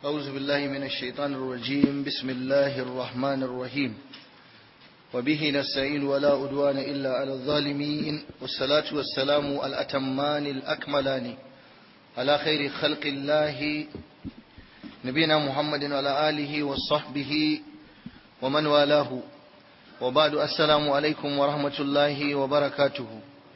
أعوذ بالله من الشيطان الرجيم بسم الله الرحمن الرحيم وبه نستعين ولا أدوان إلا على الظالمين والصلاة والسلام الأتمان الأكملان على خير خلق الله نبينا محمد وعلى آله وصحبه ومن والاه وبعد السلام عليكم ورحمة الله وبركاته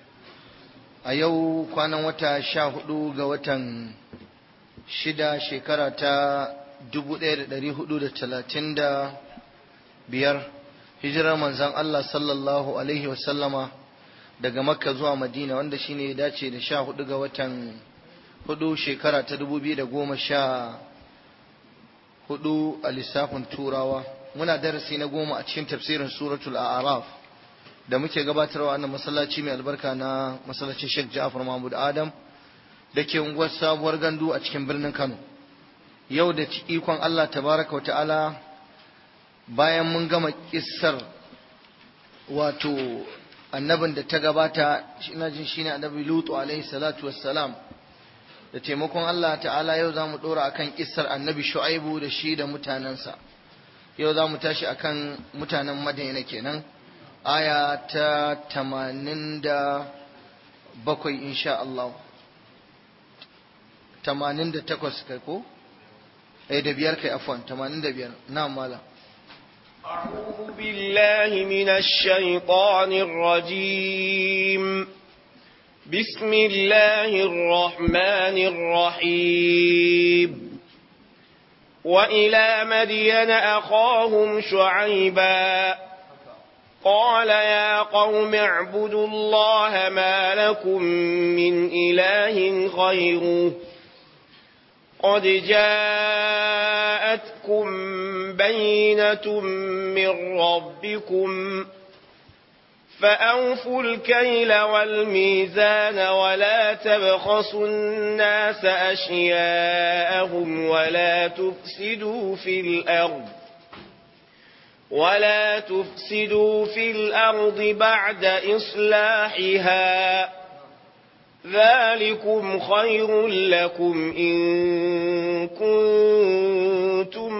أيو كان وتا شاهدوا قوة shida shekara ta dubu ɗaya da ɗari hudu da talatin da biyar hijirar manzan Allah sallallahu alaihi wasallama daga makka zuwa madina wanda shine ya dace da sha hudu ga watan hudu shekara ta dubu biyu da goma sha hudu a lissafin turawa muna darasi na goma a cikin tafsirin suratul a'raf da muke gabatarwa wannan masallaci mai albarka na masallacin Sheikh Ja'far Mahmud Adam da ke unguwar sabuwar gandu a cikin birnin Kano. Yau da ikon Allah tabaraka wa ta'ala bayan mun gama kissar wato annabin da ta gabata ina jin shine annabi Lutu alaihi salatu wassalam da taimakon Allah ta'ala yau za mu ɗora akan kissar annabi Shu'aibu da shi da mutanensa. Yau za mu tashi akan mutanen Madina kenan aya ta tamanin da bakwai insha Allah. tamanin da takwas kai ko? Eh da biyar kai afwan tamanin da biyar na mala. أعوذ بالله من الشيطان الرجيم بسم الله الرحمن الرحيم وإلى مدين أخاهم شعيبا قال يا قوم اعبدوا الله ما لكم من إله غيره قد جاءتكم بينة من ربكم فأوفوا الكيل والميزان ولا تبخسوا الناس أشياءهم ولا تفسدوا في الأرض ولا تفسدوا في الأرض بعد إصلاحها ذلكم خير لكم إن كنتم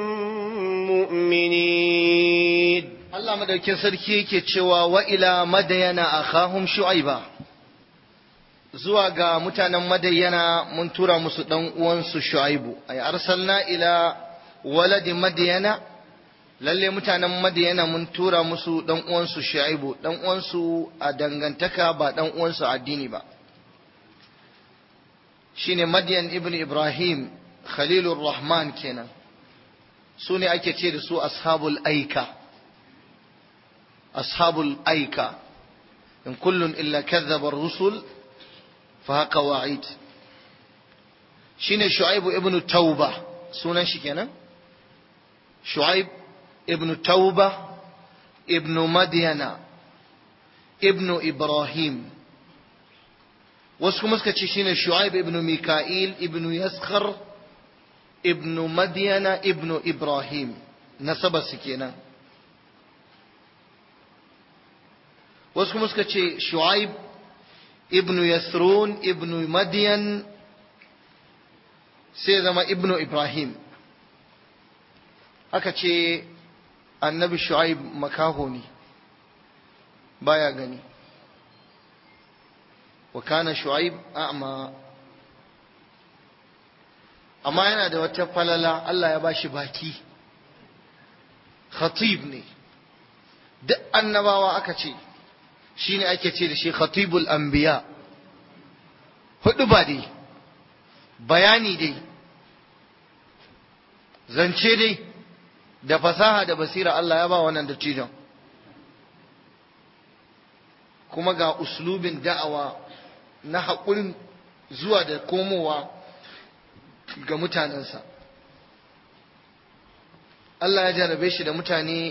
مؤمنين Allah madaukin sarki yake cewa wa ila madayana akhahum shu'aiba zuwa ga mutanen madayana mun tura musu dan uwansu shu'aibu ay arsalna ila waladi madayana lalle mutanen madayana mun tura musu dan uwansu shu'aibu dan uwansu a dangantaka ba dan uwansu addini ba shine Madian ibn Ibrahim Khalilur Rahman kenan su ne ake ce da su ashabul aika ashabul aika in kullun illa kadhaba rusul fa haka wa'id shine Shu'aib ibn Tauba sunan shi kenan Shu'aib ibn Tauba ibn Madiana ibn Ibrahim wasu kuma suka ce shine Shu'aib ibn Mika'il ibn Yaskhar ibn Madyana ibn Ibrahim nasaba su kenan wasu kuma suka ce Shu'aib ibn Yasrun ibn Madyan sai zama ibn Ibrahim aka ce annabi Shu'aib makaho ne baya gani وكان شعيب أعمى amma yana da wata falala Allah ya bashi baki khatib ne duk annabawa aka ce shine ake ce da shi khatibul anbiya hudu ba dai bayani dai zance dai da fasaha da basira Allah ya ba wannan dattijon kuma ga uslubin da'awa na haƙurin zuwa da komowa ga mutanensa Allah ya jarabe shi da mutane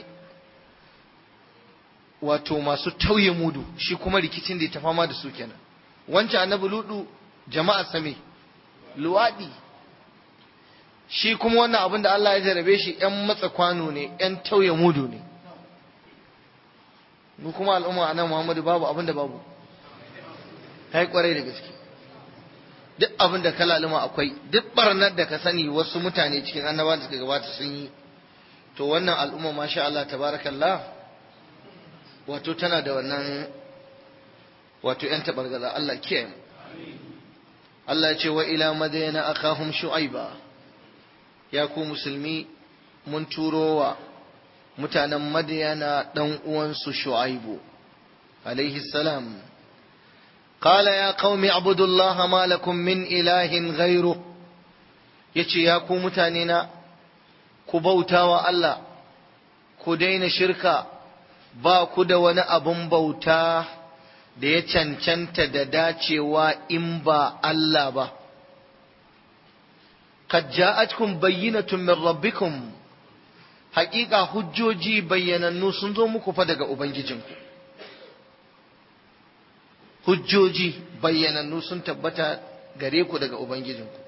wato masu tauye mudu shi kuma rikicin da ya ta fama da su kenan wancan annabi ludu jama'a same luwaɗi shi kuma wannan abin da Allah ya jarabe shi ‘yan matsa kwano ne ‘yan tauye mudu ne mu kuma al'umma a nan Muhammadu babu abin da babu ta yi kwarai da gaske duk abin da ka laluma akwai duk barnar da ka sani wasu mutane cikin annabawan da suka gabata sun yi to wannan al'umma masha Allah tabarakallah wato tana da wannan wato yan tabargaza Allah kiyaye Allah ya ce wa ila madayana akahum shu'aiba ya ku musulmi mun turo wa mutanen madayana dan uwansu shu'aibu alaihi salam قال يا قوم اعبدوا الله ما لكم من إله غيره yace ya ku mutanena ku bauta wa Allah ku daina shirka ba ku da wani abun bauta da ya cancanta da dacewa in ba Allah ba qad ja'atkum bayyinatun min rabbikum haƙiƙa hujjoji bayyanannu sun zo muku fa daga ubangijinku hujjoji bayyanannu sun tabbata gare ku daga ubangijinku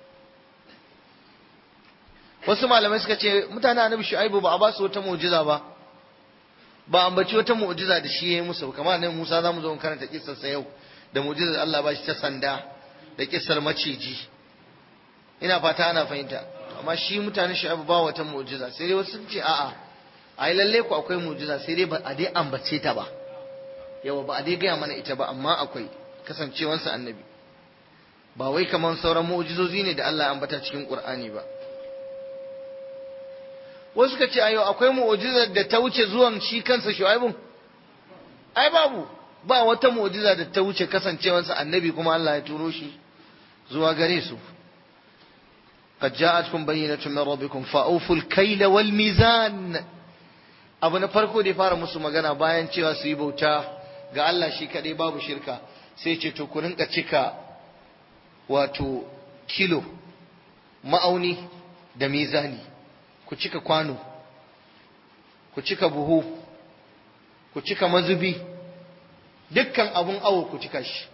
wasu malamai suka ce mutane annabi shu'aibu ba a ba su wata mu'jiza ba ba ambaci wata mu'jiza da shi ya yi musu kamar nan Musa zamu zo mu karanta kissar sa yau da mu'jizar Allah ba shi ta sanda da kissar maciji ina fata ana fahimta amma shi mutane shu'aibu ba wata mu'jiza sai dai wasu sun ce a'a ai lalle ku akwai mu'jiza sai dai ba a dai ambace ta ba yawa ba a dai gaya mana ita ba amma akwai kasancewansa annabi ba wai kamar sauran mu'jizozi ne da Allah ya ambata cikin Qur'ani ba wasu suka ce ayo akwai mu'jizar da ta wuce zuwan shi kansa Shu'aibun ai babu ba wata mu'jiza da ta wuce kasancewansa annabi kuma Allah ya turo shi zuwa gare su قد جاءتكم بينة من ربكم فأوفوا الكيل والميزان abu na farko da ya fara musu magana bayan cewa su yi bauta ga Allah shi kaɗai babu shirka sai ce to ku rinka cika wato kilo ma'auni da mizani ku cika kwano ku cika buhu ku cika mazubi dukkan abun awo ku cika shi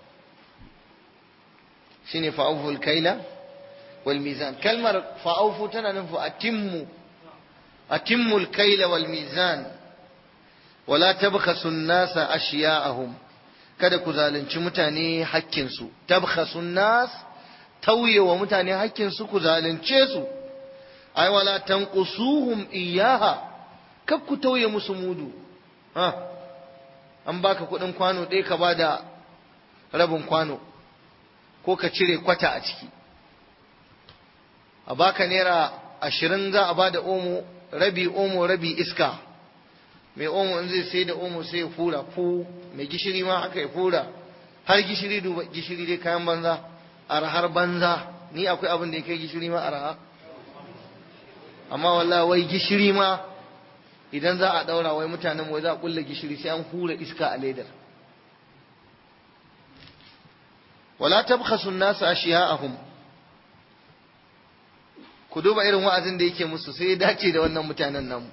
shine fa'awful kaila wal mizan kalmar fa'awfu tana nufin atimmu أتموا الكيل والميزان ولا تبخسوا الناس أشياءهم kada ku zalunci mutane hakkinsu tabkhasun nas tauye wa mutane hakkinsu ku zalunce su ai wala tanqusuhum iyaha kar ku tauye musu mudu ha an baka kudin kwano ɗaya ka bada rabin kwano ko ka cire kwata a ciki a baka naira ashirin za a bada omo rabi omo rabi iska mai omo in zai sai da omo sai ya fura fu mai gishiri ma haka ya fura har gishiri duba gishiri dai kayan banza arhar banza ni akwai abin da ya kai gishiri ma arha amma wallahi wai gishiri ma idan za a daura wai mutanen wai za a kulle gishiri sai an hura iska a ledar wala tabkhasu an-nasa ashiya'ahum ku duba irin wa'azin da yake musu sai ya dace da wannan mutanen namu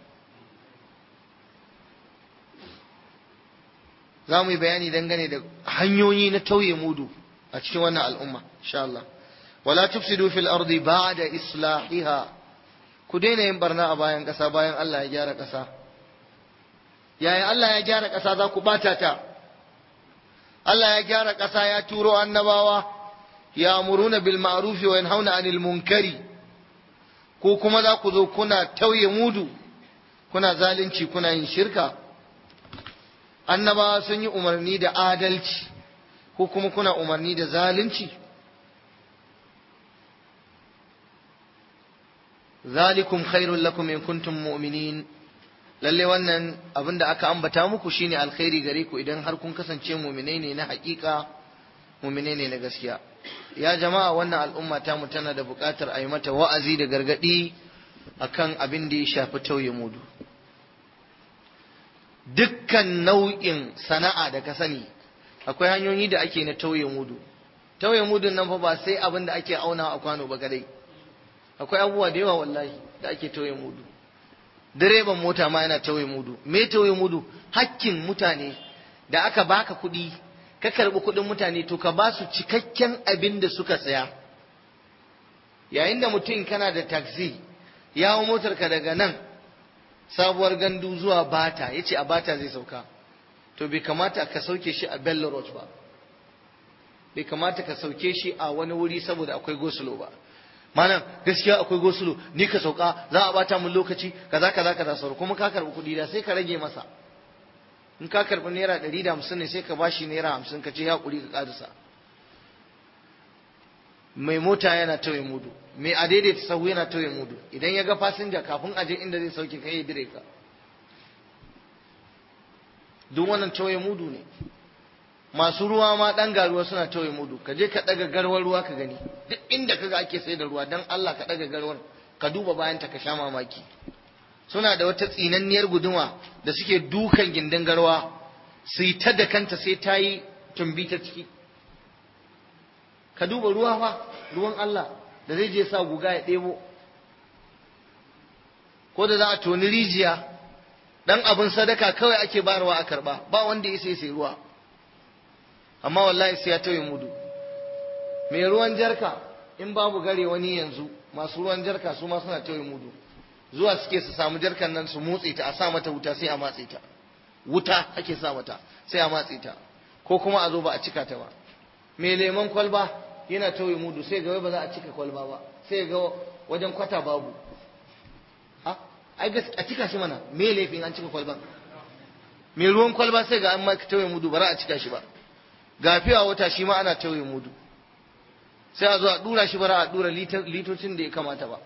za mu yi bayani dangane da hanyoyi na tauye mudu a cikin wannan al'umma insha Allah wala tufsidu fil ardi ba'da islahiha ku daina yin barna a bayan ƙasa bayan Allah ya gyara ƙasa yaya Allah ya gyara ƙasa za ku bata ta Allah ya gyara ƙasa ya turo annabawa ya amuruna bil ma'rufi wa yanhauna 'anil munkari ko kuma za ku zo kuna tauye mudu kuna zalunci kuna yin shirka annabawa sun yi umarni da adalci ko kuma kuna umarni da zalunci zalikum khairul lakum in kuntum mu'minin lalle wannan abin da aka ambata muku shine alkhairi gare ku idan har kun kasance mu'minai ne na hakika mu'minai ne na gaskiya ya jama'a wannan al'umma ta mu tana da buƙatar a yi mata wa'azi da gargaɗi akan abin da ya shafi tauye mudu dukkan nau'in sana'a da ka sani akwai hanyoyi da ake na tauye mudu tauye mudun nan fa ba sai abin da ake auna a kwano ba kadai akwai abubuwa da yawa wallahi da ake tauye mudu direban mota ma yana tauye mudu me tauye mudu hakkin mutane da aka baka kuɗi ka karɓi kuɗin mutane to ka ba su cikakken abin da suka saya yayin da mutum kana da taxi ya hau motarka daga nan sabuwar gandu zuwa bata ya ce a bata zai sauka to bai kamata ka sauke shi a bello road ba bai kamata ka sauke shi a wani wuri saboda akwai gosulo ba malam gaskiya akwai gosulo ni ka sauka za a bata mun lokaci kaza kaza kaza sauro kuma ka karbi kuɗi da sai ka rage masa in ka karbi naira ɗari da hamsin ne sai ka bashi naira hamsin ka ce ya ƙuri ka ƙarisa mai mota yana tauye mudu mai a daidaita sahu yana tauye mudu idan ya ga fasinja kafin aje inda zai sauke kai ya dire ka duk wannan tauye mudu ne masu ruwa ma dan garuwa suna tauye mudu ka je ka daga garwar ruwa ka gani duk inda kaga ake sai da ruwa dan Allah ka daga garwar ka duba bayan ta ka sha mamaki suna da wata tsinanniyar guduma da suke dukan gindin garwa su yi ta da kanta sai ta yi tumbi ta ciki ka duba ruwa fa ruwan Allah da zai je sa guga ya ɗebo ko da za a toni rijiya dan abin sadaka kawai ake bayarwa a karba ba wanda ya sai sai ruwa amma wallahi sai ya tauye mudu mai ruwan jarka in babu gare wani yanzu masu ruwan jarka su ma suna tauye mudu zuwa suke su samu jarkan nan su motse ta a sa mata wuta sai a matse ta wuta ake sa mata sai a matse ta ko kuma a zo ba a cika ta ba mai lemon kwalba yana tauye mudu sai ga ba za a cika kwalba ba sai ga wajen kwata babu ai a cika shi mana me laifin an cika kwalban mai ruwan kwalba sai ga an ma tauye mudu ba za a cika shi ba gafiya wata shi ma ana tauye mudu sai a zo a dura shi ba za a dura litocin da ya kamata ba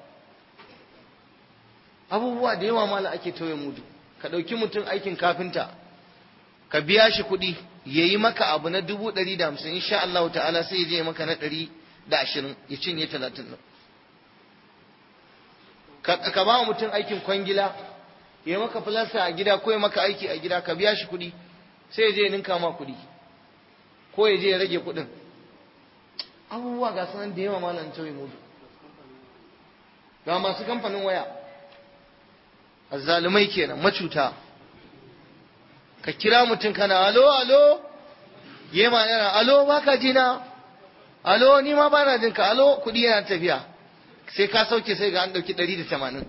abubuwa da yawa mala ake tauye mudu ka ɗauki mutum aikin kafinta ka biya shi kuɗi ya yi maka abu na dubu ɗari da hamsin insha Allah ta'ala sai ya je maka na ɗari da ashirin ya cinye talatin nan ka ba mutum aikin kwangila ya maka filasta a gida ko ya maka aiki a gida ka biya shi kuɗi sai ya je ya ninka ma kuɗi ko ya je ya rage kuɗin abubuwa ga sanan da yawa malam tauye mudu ga masu kamfanin waya azzalumai kenan macuta ka kira mutum kana alo alo yema yana alo baka jina alo ni ma bana jin ka alo kudi yana tafiya sai ka sauke sai ga an dauki 180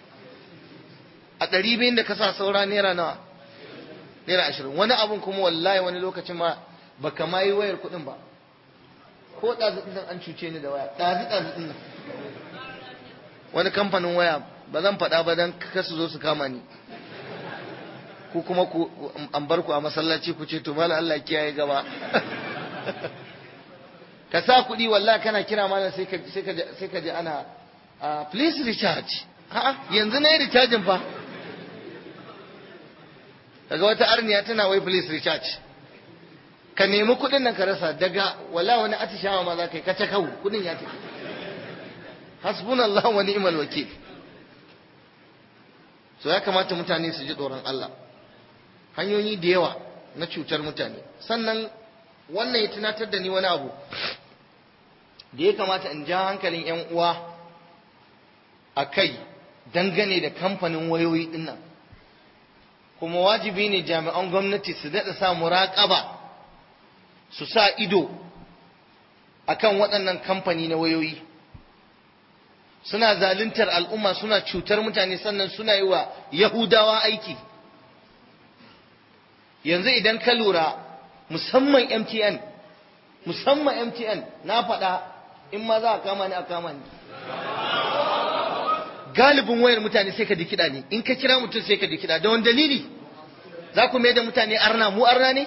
a 200 da ka sa saura naira nawa naira 20 wani abun kuma wallahi wani lokacin ma baka ma yi wayar kudin ba ko ɗazu ɗin an cuce ni da waya ɗazu ɗazu ɗin wani kamfanin waya ba zan faɗa ba don kasu zo su kama ni ku kuma ku an bar ku a masallaci ku ce to mala Allah kiyaye gaba ka sa kuɗi wallahi kana kira malam sai ka sai ka sai ka ji ana please recharge a'a yanzu na yi recharging fa daga wata arniya tana wai please recharge ka nemi kuɗin nan ka rasa daga wala wani atishawa ma za ka yi ka kawo kuɗin ya tafi hasbunallahu wa ni'mal wakil so ya kamata mutane su ji tsoron Allah hanyoyi da yawa na cutar mutane sannan wannan ya tunatar da ni wani abu da ya kamata in ja hankalin 'yan uwa a kai dangane da kamfanin wayoyi dinnan kuma wajibi ne jami'an gwamnati su daɗa sa muraƙaba su sa ido akan waɗannan kamfani na wayoyi suna zaluntar al'umma suna cutar mutane sannan suna yi wa yahudawa aiki yanzu idan ka lura musamman mtn musamman mtn na faɗa in ma za a kama ni a kama ni galibin wayar mutane sai ka kiɗa ne in ka kira mutum sai ka kiɗa da wani dalili za ku mai da mutane arna mu arna ne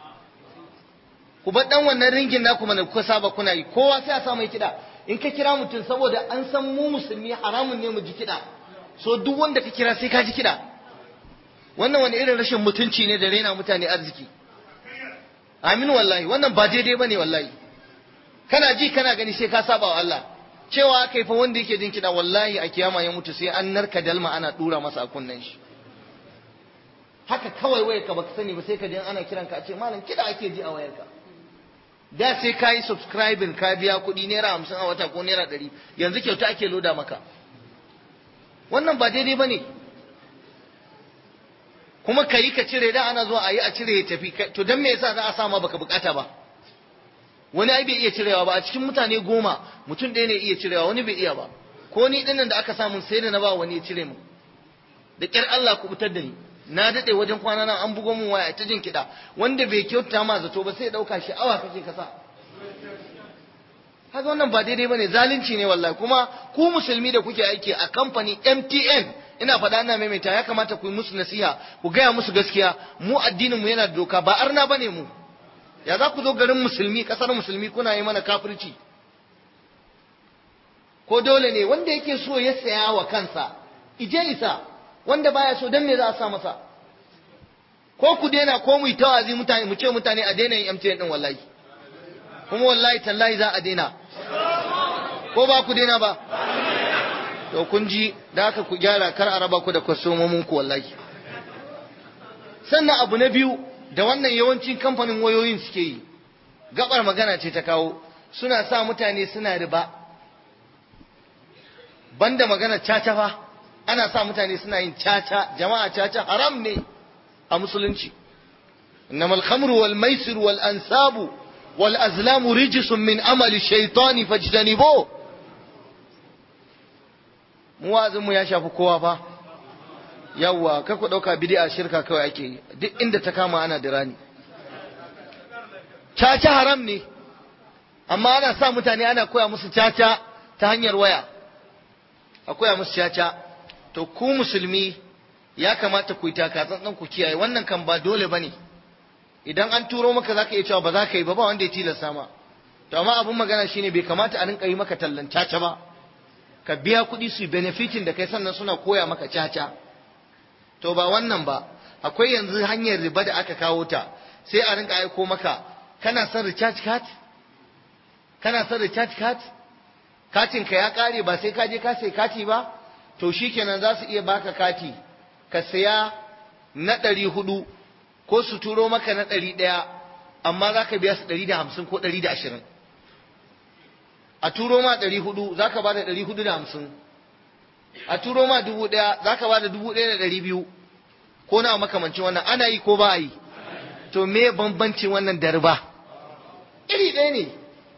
ku bar dan wannan ringin naku mana kuka saba kuna yi kowa sai a sa mai kiɗa in ka kira mutum saboda an san mu musulmi haramun ne mu ji kiɗa so duk wanda ka kira sai ka ji kiɗa wannan wani irin rashin mutunci ne da raina mutane arziki amin wallahi wannan ba daidai bane wallahi kana ji kana gani sai ka saba wa Allah cewa kai fa wanda yake jin kiɗa wallahi a kiyama ya mutu sai an narka dalma ana dura masa a kunnen shi haka kawai wayar ka baka sani ba sai ka ji ana kiranka a ce malam kiɗa ake ji a wayarka da sai ka yi subscribing ka biya kuɗi naira hamsin a wata ko naira ɗari yanzu kyauta ake loda maka wannan ba daidai ba ne kuma ka yi ka cire da ana zuwa a yi a cire ya tafi to don me yasa za a sama baka bukata ba wani ai bai iya cirewa ba a cikin mutane goma mutum ɗaya ne iya cirewa wani bai iya ba ko ni dinnan da aka samu sai da na ba wani ya cire mu da ƙyar Allah ku fitar da ni na daɗe wajen kwana nan an bugo min waya ta jin kiɗa wanda bai kyauta ma zato ba sai ya ɗauka shi awa kake kasa haka wannan ba daidai bane zalunci ne wallahi kuma ku musulmi da kuke aiki a kamfani MTN ina faɗa ina maimaita ya kamata ku yi musu nasiha ku gaya musu gaskiya mu addinin mu yana da doka ba arna bane mu ya za ku zo garin musulmi kasar musulmi kuna yi mana kafirci ko dole ne wanda yake so ya saya wa kansa ije isa wanda baya so dan me za a sa masa ko ku daina ko mu yi tawazi mutane mu ce mutane a daina yin MTN din wallahi kuma wallahi tallahi za a daina ko ba ku daina ba to kun ji da haka ku gyara kar a raba ku da kwastomomin ku wallahi sannan abu na biyu da wannan yawancin kamfanin wayoyin suke yi gabar magana ce ta kawo suna sa mutane suna riba banda magana caca fa ana sa mutane suna yin caca jama'a caca haram ne a musulunci innamal khamru wal maisir wal ansabu wal azlamu rijsun min amali shaytani fajtanibu mu wazin mu ya shafi kowa fa yawwa kar ku dauka bid'a shirka kawai ake yi duk inda ta kama ana da rani caca haram ne amma ana sa mutane ana koya musu caca ta hanyar waya a koya musu caca to ku musulmi ya kamata ku yi taka tsantsan ku kiyaye wannan kan ba dole bane idan an turo maka zaka iya cewa ba za ka yi ba ba wanda ya tilasta ma to amma abun magana shine bai kamata a rinka yi maka tallan caca ba ka biya kuɗi su benefitin da kai sannan suna koya maka caca to ba wannan ba akwai yanzu hanyar riba da aka kawo ta sai a rinka aiko maka kana son recharge card kana son recharge card katin ka ya kare ba sai ka je ka sai kati ba to shikenan za su iya baka kati ka saya na ɗari hudu ko su turo maka na ɗari ɗaya amma za ka biya su ɗari da hamsin ko ɗari da ashirin a turo ma ɗari hudu za ka ba da ɗari hudu da hamsin a turo ma dubu ɗaya za ka ba da dubu ɗaya da ɗari biyu ko na makamancin wannan ana yi ko ba a yi to me bambancin wannan da riba iri ɗaya ne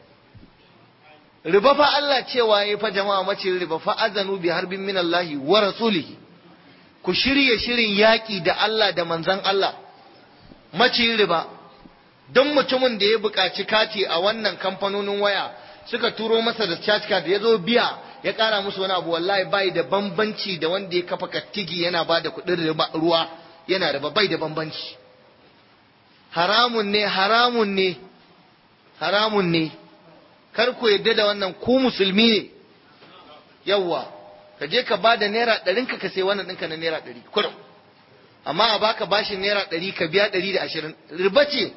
riba fa Allah cewa ya fa jama'a mace riba fa azanu bi harbin min Allah wa rasulihi ku shirye shirin yaƙi da Allah da manzon Allah mace riba don mutumin da ya buƙaci kati a wannan kamfanonin waya suka turo masa da charge card ya zo biya ya ƙara musu wani abu wallahi bai da bambanci da wanda ya kafa kattigi yana ba da kuɗin ruwa yana da bai da bambanci haramun ne haramun ne haramun ne kar ku yadda da wannan ku musulmi ne yawwa ka je ka ba da naira ɗarin ka ka sai wannan ɗinka na naira ɗari kurum amma a baka bashin naira ɗari ka biya ɗari da ashirin riba ce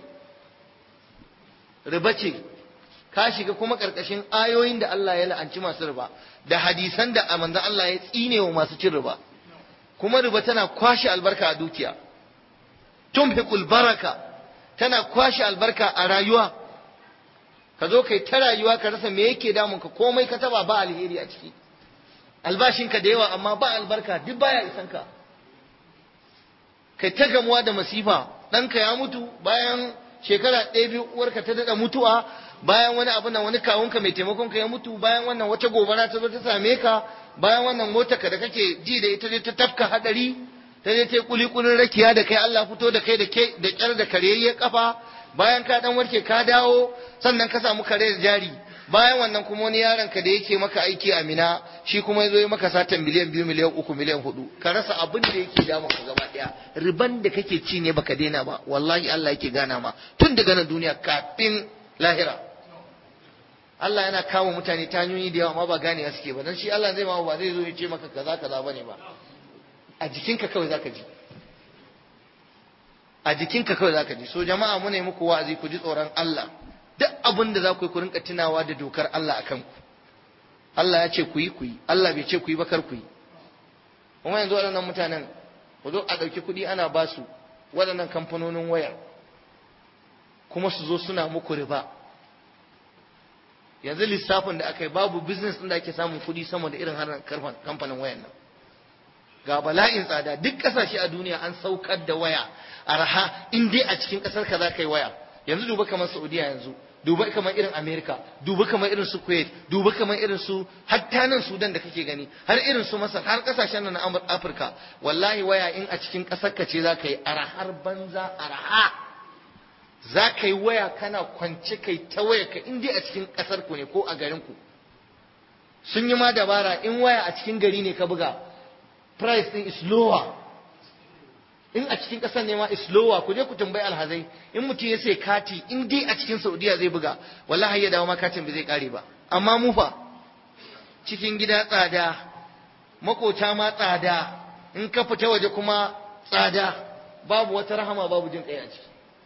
riba ce ka shiga kuma ƙarƙashin ayoyin da Allah ya la'anci masu riba da hadisan da manzon Allah ya tsine wa masu cin riba kuma riba tana kwashe albarka a dukiya tumhiqul baraka tana kwashe albarka a rayuwa ka zo kai ta rayuwa ka rasa me yake damun ka komai ka taba ba alheri a ciki albashinka da yawa amma ba albarka duk baya isan ka kai ta gamuwa da masifa ɗanka ya mutu bayan shekara ɗaya biyu uwarka ta daɗa mutuwa bayan wani abu nan wani kawunka mai taimakon ka ya mutu bayan wannan wata gobara ta zo ta same ka bayan wannan motar ka da kake ji da ita ta tafka hadari ta je ta kuli kulin rakiya da kai Allah fito da kai da ke da kyar da kareyayyen kafa bayan ka dan warke ka dawo sannan ka samu kare da jari bayan wannan kuma wani yaron ka da yake maka aiki a Mina shi kuma yazo ya maka satan miliyan biyu miliyan uku miliyan hudu ka rasa abin da yake damu ka gaba daya riban da kake ci ne baka daina ba wallahi Allah yake gana ma tun daga nan duniya kafin lahira Allah yana kama mutane ta hanyoyi da yawa amma ba ganewa suke ba dan shi Allah zai ma ba zai zo ya ce maka kaza kaza bane ba a jikinka kawai zaka ji a jikinka kawai zaka ji so jama'a mu ne muku wa'azi ku ji tsoron Allah duk abin da za ku yi ku rinka tunawa da dokar Allah akan ku Allah ya ce ku yi ku yi Allah bai ce ku yi ba kar ku yi kuma yanzu waɗannan mutanen ku zo a ɗauki kuɗi ana ba su waɗannan kamfanonin waya kuma su zo suna muku riba yanzu lissafin da aka yi babu business ɗin da ake samun kuɗi sama da irin har kamfanin wayan nan ga bala'in tsada duk ƙasashe a duniya an saukar da waya araha in dai a cikin ƙasar ka za ka yi waya yanzu duba kamar saudiya yanzu duba kamar irin america duba kamar irin su kuwait duba kamar irin su hatta nan sudan da kake gani har irin su masar har ƙasashen nan na afirka wallahi waya in a cikin ƙasar ka ce za ka yi arahar banza araha za ka yi waya kana kwance kai ta waya ka in dai a cikin ƙasar ku ne ko a garin ku sun yi ma dabara in waya a cikin gari ne ka buga price din is lower in a cikin ƙasar ne ma is lower ku je ku tambayi alhazai in mutum ya sai kati in dai a cikin saudiya zai buga wallahi ya dawo ma katin bai zai kare ba amma mu fa cikin gida tsada makota ma tsada in ka fita waje kuma tsada babu wata rahama babu jin kai a ciki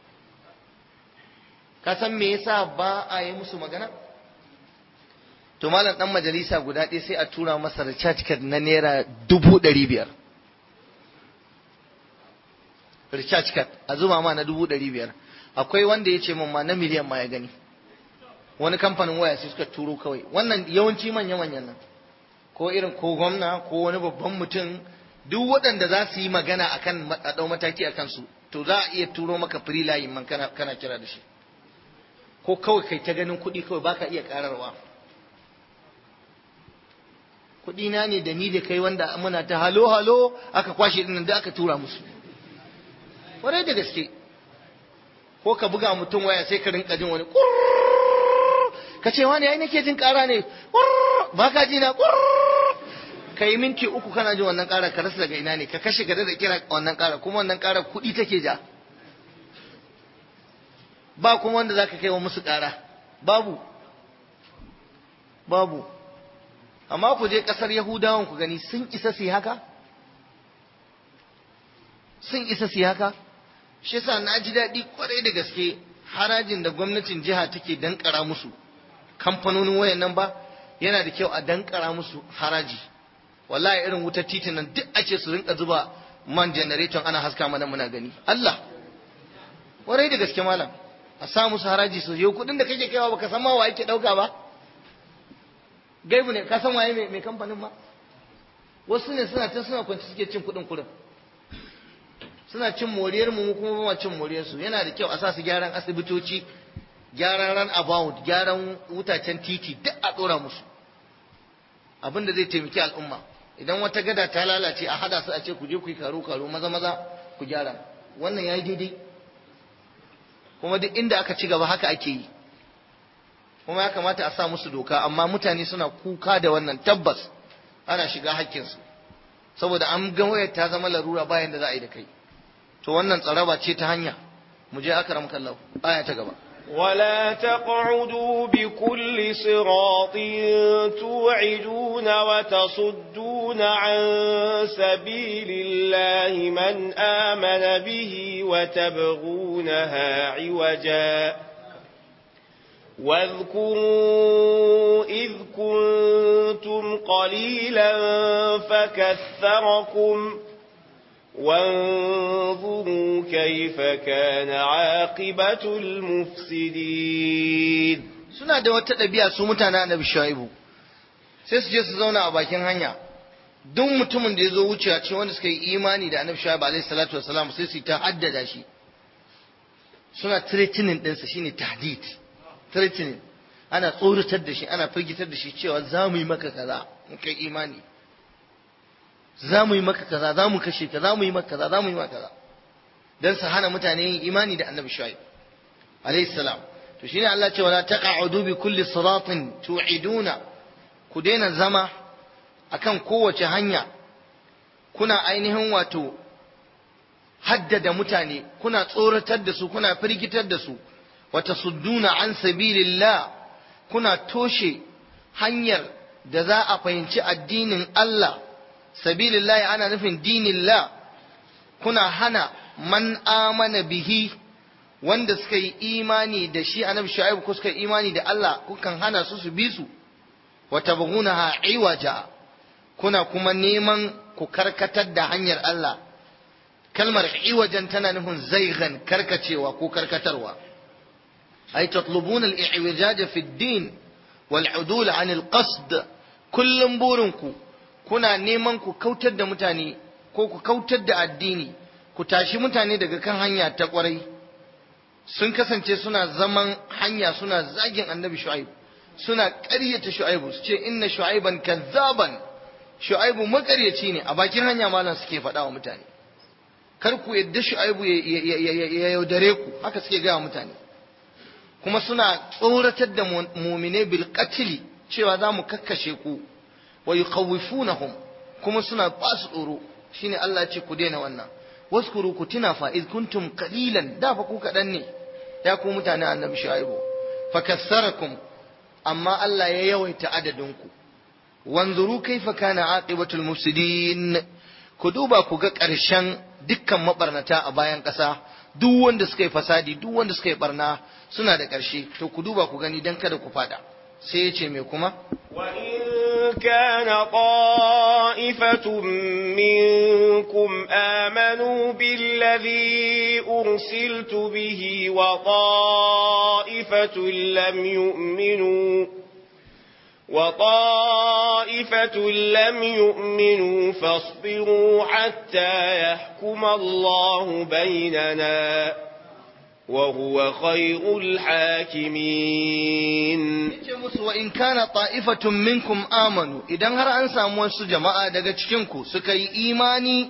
ka san me yasa ba a yi musu magana to malam dan majalisa guda ɗaya sai a tura masa recharge card na naira dubu ɗari biyar recharge card a zuba ma na dubu ɗari biyar akwai wanda ya ce min ma na miliyan ma ya gani wani kamfanin waya sai suka turo kawai wannan yawanci manya-manyan nan ko irin ko gwamna ko wani babban mutum duk waɗanda za su yi magana akan a ɗau mataki a kansu to za a iya turo maka free line man kana, kana kira da shi ko kawai kai ta ganin kuɗi kawai baka iya ƙararwa kuɗi na ne da ni da kai wanda muna ta halo halo aka kwashe dinnan da aka tura musu kwarai da gaske ko ka buga mutum waya sai ka rinka jin wani ka ce wani ai nake jin ƙara ne ba ka ji na ka yi minti uku kana jin wannan ƙara ka rasa daga ina ne ka kashe gada da kira wannan ƙara kuma wannan ƙara kuɗi take ja ba kuma wanda za ka kai wa musu ƙara babu babu amma ku je ƙasar yahudawan ku gani sun isa su yi haka sun isa su yi haka shi yasa na ji daɗi kwarai da gaske harajin da gwamnatin jiha take dankara musu kamfanonin wayan nan ba yana da kyau a dankara musu haraji wallahi irin wutar titin nan duk ake su rinka zuba man generator ana haska mana muna gani Allah kwarai da gaske malam a sa musu haraji su yau kudin da kake kaiwa baka san ma wa yake dauka ba gaibu ne ka san waye mai kamfanin ma wasu ne suna ta suna kwanci suke cin kudin kurin suna cin moriyar mu kuma ba cin moriyar su yana da kyau a sa su gyaran asibitoci gyaran ran about gyaran wutacen titi duk a dora musu abin da zai taimaki al'umma idan wata gada ta lalace a hada su a ce ku je ku yi karo karo maza maza ku gyara wannan yayi daidai kuma duk inda aka ci gaba haka ake yi kuma ya kamata a sa musu doka amma mutane suna kuka da wannan tabbas ana shiga hakkinsu saboda an ga wayar ta zama larura bayan da za a yi da kai to wannan tsaraba ce ta hanya mu je akram kallahu aya ta gaba ولا تقعدوا بكل صراط توعدون وتصدون عن سبيل الله من آمن به وتبغونها عوجا واذكروا إذ كنتم قليلا فكثركم وانظروا كيف كان عاقبة المفسدين suna da wata ɗabi'a su mutanen annabi shu'aibu sai su je su zauna a bakin hanya duk mutumin da ya zo wucewa cikin wanda suka yi imani da annabi shu'aibu alaihi salatu wasalam sai su ta haddada shi suna threatening ɗinsa shine tahdid threatening ana tsoratar da shi ana firgitar da shi cewa za mu yi maka kaza in kai imani za mu yi maka kaza za mu kashe ka za mu yi maka kaza za mu yi maka kaza dan su hana mutane yin imani da annabi shu'aib alayhi salam to shine Allah ce wala taqa'udu bi kulli siratin tu'iduna ku daina zama akan kowace hanya kuna ainihin wato haddada mutane kuna tsoratar da su kuna firgitar da su wa tasudduna an sabilillah kuna toshe hanyar da za a fahimci addinin Allah sabilillahi ana nufin dinillah kuna hana man amana bihi wanda suka yi imani da shi annabi shu'aib ko suka yi imani da Allah kukan hana su su bi su wa tabghunaha iwaja kuna kuma neman ku karkatar da hanyar Allah kalmar iwajan tana nufin zaigan karkacewa ko karkatarwa ay tatlubuna al-i'wijaj fi ad-din wal 'udul 'an al-qasd kullum burinku kuna neman ku kautar da mutane ko ku kautar da addini ku tashi mutane daga kan hanya ta kwarai sun kasance suna zaman hanya suna zagin annabi shu'aib suna ƙaryata shu'aibu su ce inna shu'aiban kazzaban shu'aibu makaryaci ne a bakin hanya malam suke faɗa wa mutane kar ku yadda shu'aibu ya yaudare ku haka suke gaya mutane kuma suna tsoratar da mumine bil qatli cewa za mu kakkashe ku wa yukhawwifunahum kuma suna ba su tsoro shine Allah ya ce ku daina wannan waskuru ku tuna fa id kuntum qalilan da fa ku kadan ne ya ku mutane annabi shu'aibu fakassarakum amma Allah ya yawaita adadin ku wanzuru kaifa kana aqibatul mufsidin ku duba ku ga ƙarshen dukkan mabarnata a bayan ƙasa duk wanda suka yi fasadi duk wanda suka yi barna suna da ƙarshe to ku duba ku gani dan kada ku fada sai ya ce me kuma wa in kana ta'ifatun minkum amanu billadhi ursiltu bihi wa ta'ifatun lam yu'minu وطائفة لم يؤمنوا فاصبروا حتى يحكم الله بيننا وهو خير الحاكمين وإن كان طائفة منكم آمنوا إذا هر أنسى موسى جماعة daga cikinku suka yi imani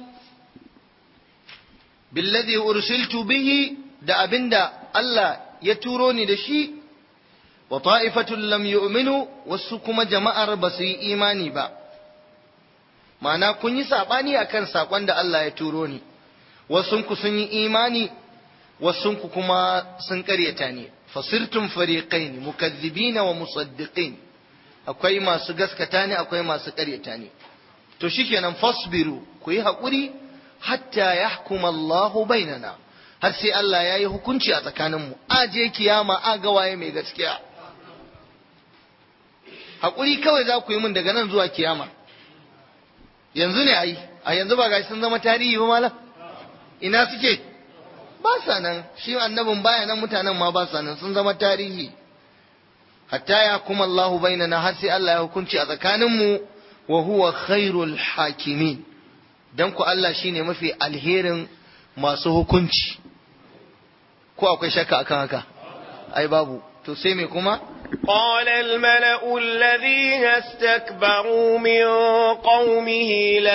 billadhi ursiltu bihi da abinda Allah ya turo ni da shi wa ta'ifatun lam yu'minu wasu kuma jama'ar ba su yi imani ba ma'ana kun yi saɓani akan saƙon da Allah ya turo ni wasunku sun yi imani wasunku kuma sun ƙaryata ne fasirtum fariqain mukazzibina wa musaddiqin akwai masu gaskata ne akwai masu ƙaryata ne to shikenan fasbiru ku yi haƙuri hatta yahkuma Allahu bainana har sai Allah ya yi hukunci a tsakaninmu aje kiyama a ga waye mai gaskiya haƙuri kawai za ku yi min daga nan zuwa kiyama yanzu ne ai a yanzu ba gashi sun zama tarihi ba malam ina suke ba sa nan shi annabin baya nan mutanen ma ba sa nan sun zama tarihi hatta ya kuma Allah bainana har sai Allah ya hukunci a tsakaninmu wa huwa khairul hakimin dan ku Allah shine mafi alherin masu hukunci ko akwai shakka akan haka ai babu to sai me kuma قال الملأ الذين استكبروا من قومه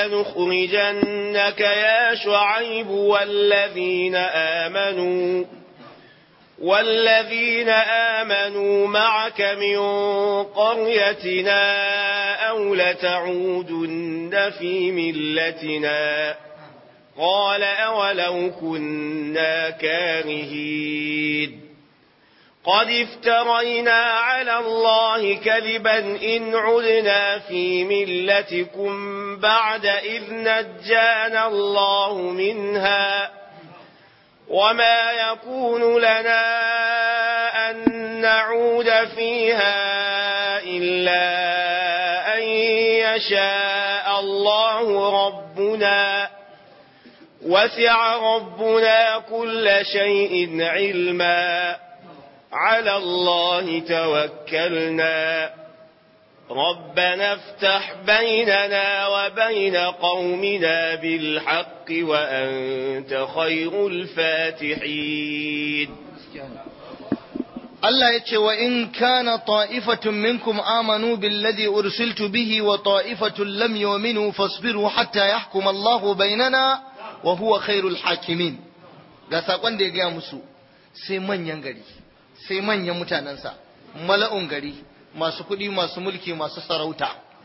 لنخرجنك يا شعيب والذين آمنوا والذين آمنوا معك من قريتنا أو لتعودن في ملتنا قال أولو كنا كارهين قد افترينا على الله كذبا إن عدنا في ملتكم بعد إذ نجانا الله منها وما يكون لنا أن نعود فيها إلا أن يشاء الله ربنا وسع ربنا كل شيء علما على الله توكلنا ربنا افتح بيننا وبين قومنا بالحق وأنت خير الفاتحين Allah ya ce wa in kana ta'ifatun minkum amanu billadhi ursiltu bihi wa ta'ifatun lam yu'minu fasbiru hatta yahkum Allahu bainana wa huwa khairul hakimin ga sakon da ya gaya musu sai manyan gari sai manyan mutanensa mala'un gari masu kuɗi masu mulki masu sarauta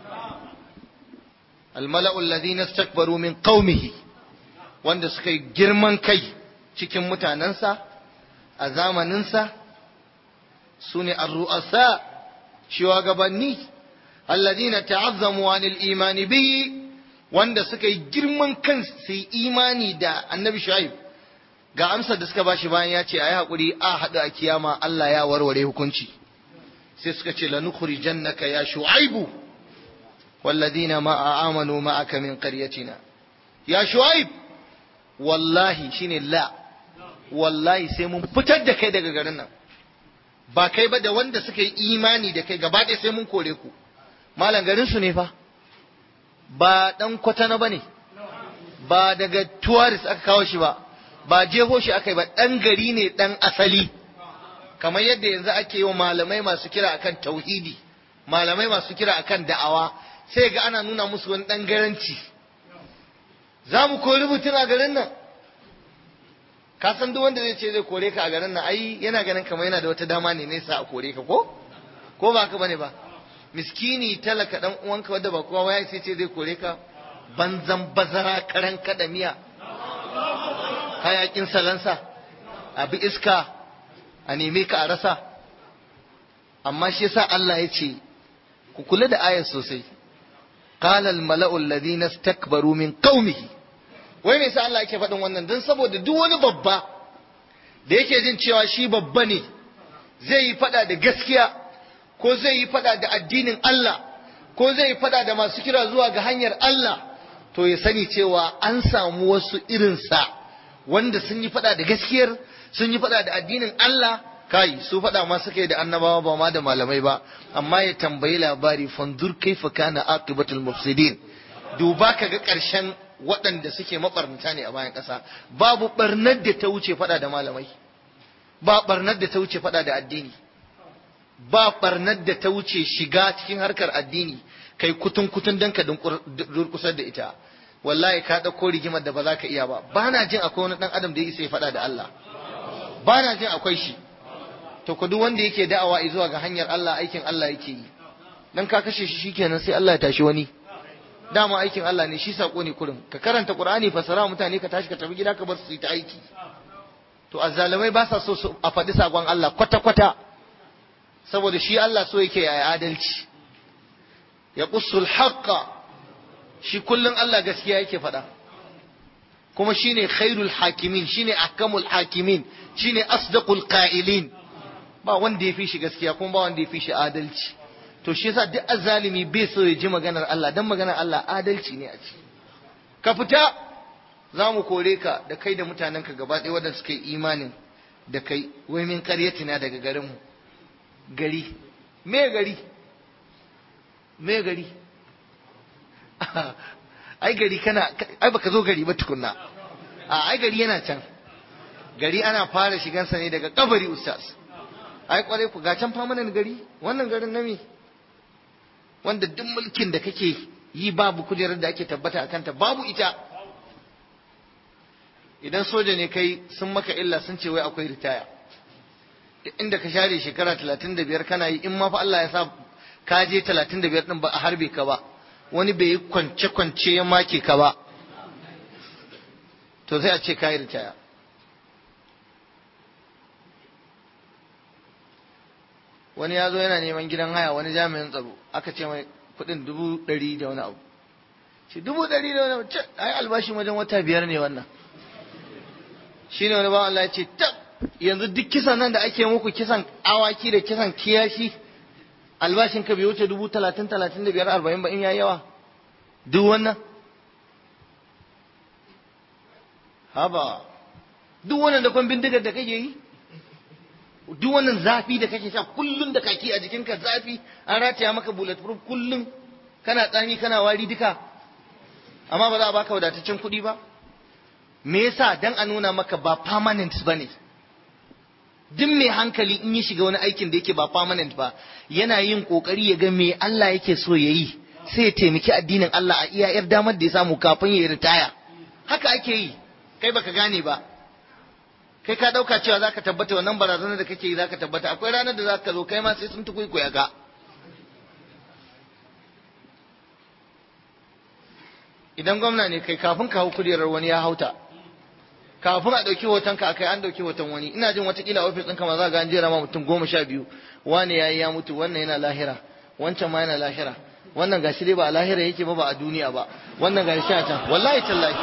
almala'u alladhina istakbaru min qaumihi wanda suka yi girman kai cikin mutanensa a zamaninsa su ne arru'asa shugabanni alladhina ta'azzamu anil imani bihi wanda suka yi girman kan su yi imani da annabi shu'aib ga amsar da suka bashi bayan ya ce a yi haƙuri a haɗu a kiyama Allah ya warware hukunci sai suka ce la nukhrijannaka ya shu'aibu walladina ma amanu ma'aka min qaryatina ya shu'aib wallahi shine la wallahi sai mun fitar da kai daga garin nan ba kai ba da wanda suka yi imani da kai gaba ɗaya sai mun kore ku malam garin su ne fa ba dan kwatana bane ba daga tourist aka kawo shi ba ba jeho shi aka yi ba ɗan gari ne ɗan asali kamar yadda yanzu ake yi wa malamai masu kira akan tauhidi malamai masu kira akan da'awa sai ga ana nuna musu wani ɗan garanci za mu kori mutum a garin nan ka san duk wanda zai ce zai kore ka a garin nan ai yana ganin kamar yana da wata dama ne nesa a kore ka ko ko ba ka bane ba miskini talaka dan uwanka wanda ba kowa ya sai ce zai kore ka banzan bazara karan kada miya hayakin salansa abi iska a neme ka a rasa amma shi yasa Allah ya ce ku kula da ayar sosai qala al mala'u alladhina istakbaru min qaumihi wai me yasa Allah yake faɗin wannan dan saboda duk wani babba da yake jin cewa shi babba ne zai yi faɗa da gaskiya ko zai yi faɗa da addinin Allah ko zai yi faɗa da masu kira zuwa ga hanyar Allah to ya sani cewa an samu wasu irinsa wanda sun yi faɗa da gaskiyar sun yi faɗa da addinin Allah kai su faɗa ma suka yi da annabawa ba ma da malamai ba amma ya tambayi labari fanzur kaifa kana aqibatul mufsidin duba ka ga ƙarshen waɗanda suke mabarnata ne a bayan ƙasa babu barnar da ta wuce faɗa da malamai ba barnar da ta wuce faɗa da addini ba barnar da ta wuce shiga cikin harkar addini kai kutun kutun dan ka durkusar da ita wallahi ka ɗauko rigimar da ba za ka iya ba ba na jin akwai wani ɗan adam da ya isa ya faɗa da Allah ba na jin akwai shi to ku duk wanda yake da'awa zuwa ga hanyar Allah aikin Allah yake yi dan ka kashe shi shikenan sai Allah ya tashi wani dama aikin Allah ne shi sako ne kurin ka karanta Qur'ani fasara mutane ka tashi ka tafi gida ka bar su yi ta aiki to azzalumai ba sa so su a faɗi sakon Allah kwata kwata saboda shi Allah so yake ya adalci ya qussul haqqa shi kullun Allah gaskiya yake faɗa kuma shine khairul hakimin shine ahkamul hakimin shine asdaqul qa'ilin ba wanda ya fi shi gaskiya kuma ba wanda ya fi shi adalci to shi yasa duk azzalimi bai so ya ji maganar Allah dan maganar Allah adalci ne a ciki ka fita za mu kore ka da kai da mutanenka gaba ɗaya waɗanda suka yi imanin da kai wai min karyatina daga garinmu gari me gari me gari ai gari kana ai baka zo gari ba tukunna a ai gari yana can gari ana fara shigansa ne daga kabari ustaz ai kwarai ku ga can famanan gari wannan garin na me wanda duk mulkin da kake yi babu kujerar da ake tabbata a kanta babu ita idan soja ne kai sun maka illa sun ce wai akwai ritaya inda ka share shekara talatin da biyar kana yi in ma fa Allah ya sa ka je talatin da biyar din ba a harbe ka ba wani bai yi kwance-kwance ya make ka ba to sai a ce ka yi ritaya wani ya zo yana neman gidan haya wani jami'in tsaro aka ce mai kudin dubu ɗari da wani abu shi dubu ɗari da wani abu ce ai albashi wajen wata biyar ne wannan shi ne wani bawan Allah ya ce tab yanzu duk kisan nan da ake muku kisan awaki da kisan kiyashi albashin ka bai wuce dubu talatin talatin da biyar arba'in ba in ya yawa duk wannan haba duk wannan da kwan bindigar da kake yi duk wannan zafi da kake sha kullun da kaki a jikinka zafi an rataya maka bulletproof kullun kana tsami kana wari duka amma ba za a baka wadataccen kuɗi ba me yasa dan a nuna maka ba permanent bane duk mai hankali in ya shiga wani aikin da yake ba permanent ba yana yin kokari ya ga me Allah yake so ya yi sai ya taimaki addinin Allah a iya yar damar da ya samu kafin ya ritaya haka ake yi kai baka gane ba kai ka dauka cewa zaka tabbata wannan barazanar da kake yi zaka tabbata akwai ranar da zaka zo kai ma sai sun tukuikuya ka idan gwamna ne kai kafin ka hau kujerar wani ya hauta kafin a ɗauki hoton ka akai an ɗauki hoton wani ina jin watakila ofis ɗinka ma za ga an jera ma mutum goma sha biyu wani ya yi ya mutu wannan yana lahira wancan ma yana lahira wannan gashi dai ba a lahira yake ba ba a duniya ba wannan gashi a can wallahi tallahi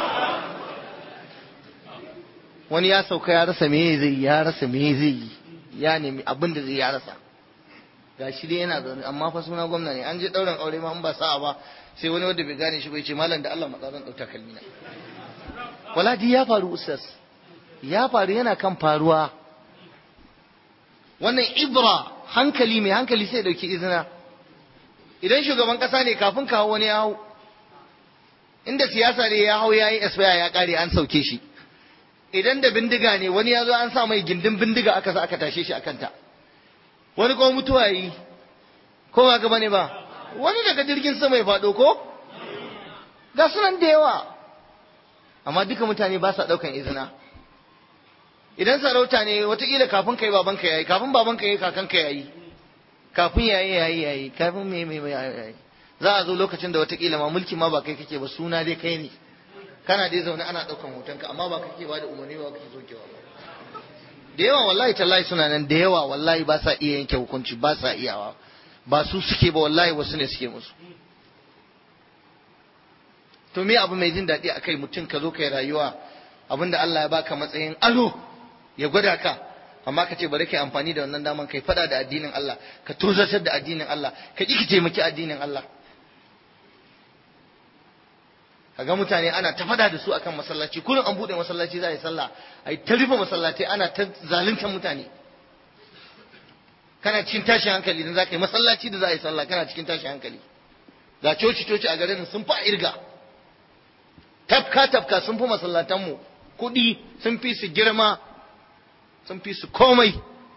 wani ya sauka ya rasa me zai ya rasa me zai yi ya nemi abin da zai ya rasa gashi dai yana zaune amma fa suna gwamna ne an je ɗaurin aure ma an ba sa'a ba sai wani wanda bai gane shi bai ce malam da Allah matsa zan ɗauka kalmina wala di ya faru ustaz ya faru yana kan faruwa wannan ibra hankali mai hankali sai dauki izina idan shugaban kasa ne kafin kawo wani ya hau inda siyasa ne ya hau ya yi esbaya ya kare an sauke shi idan da bindiga ne wani ya zo an sa mai gindin bindiga aka sa aka tashe shi a kanta wani kuma mutuwa yi ko ba gaba ne ba wani daga jirgin sama ya faɗo ko ga sunan da yawa amma duka mutane ba sa ɗaukan izina idan sarauta ne watakila kafin kai baban ka yayi kafin baban ka yayi kakan ka yayi kafin yayi yayi yayi kafin me me yayi za a zo lokacin da watakila ma mulki ma ba kai kake ba suna dai kai ne kana dai zaune ana ɗaukan hotonka amma ba kake ba da umarni ba kake sokewa ba da yawa wallahi tallahi suna nan da yawa wallahi ba sa iya yanke hukunci ba sa iyawa ba su suke ba wallahi wasu ne suke musu to me abu mai jin daɗi a kai mutum ka zo kai rayuwa abinda Allah ya baka matsayin alo ya gwada ka amma ka ce bari kai amfani da wannan daman kai fada da addinin Allah ka tozartar da addinin Allah ka ƙi ki taimaki addinin Allah kaga mutane ana ta fada da su akan masallaci kullum an bude masallaci za a yi sallah a yi ta rufe masallatai ana ta zaluntar mutane kana cikin tashin hankali idan za ka yi masallaci da za a yi sallah kana cikin tashin hankali ga coci coci a garin sun fa irga tafka tafka sun fi masallatanmu kuɗi sun fi su girma sun fi su komai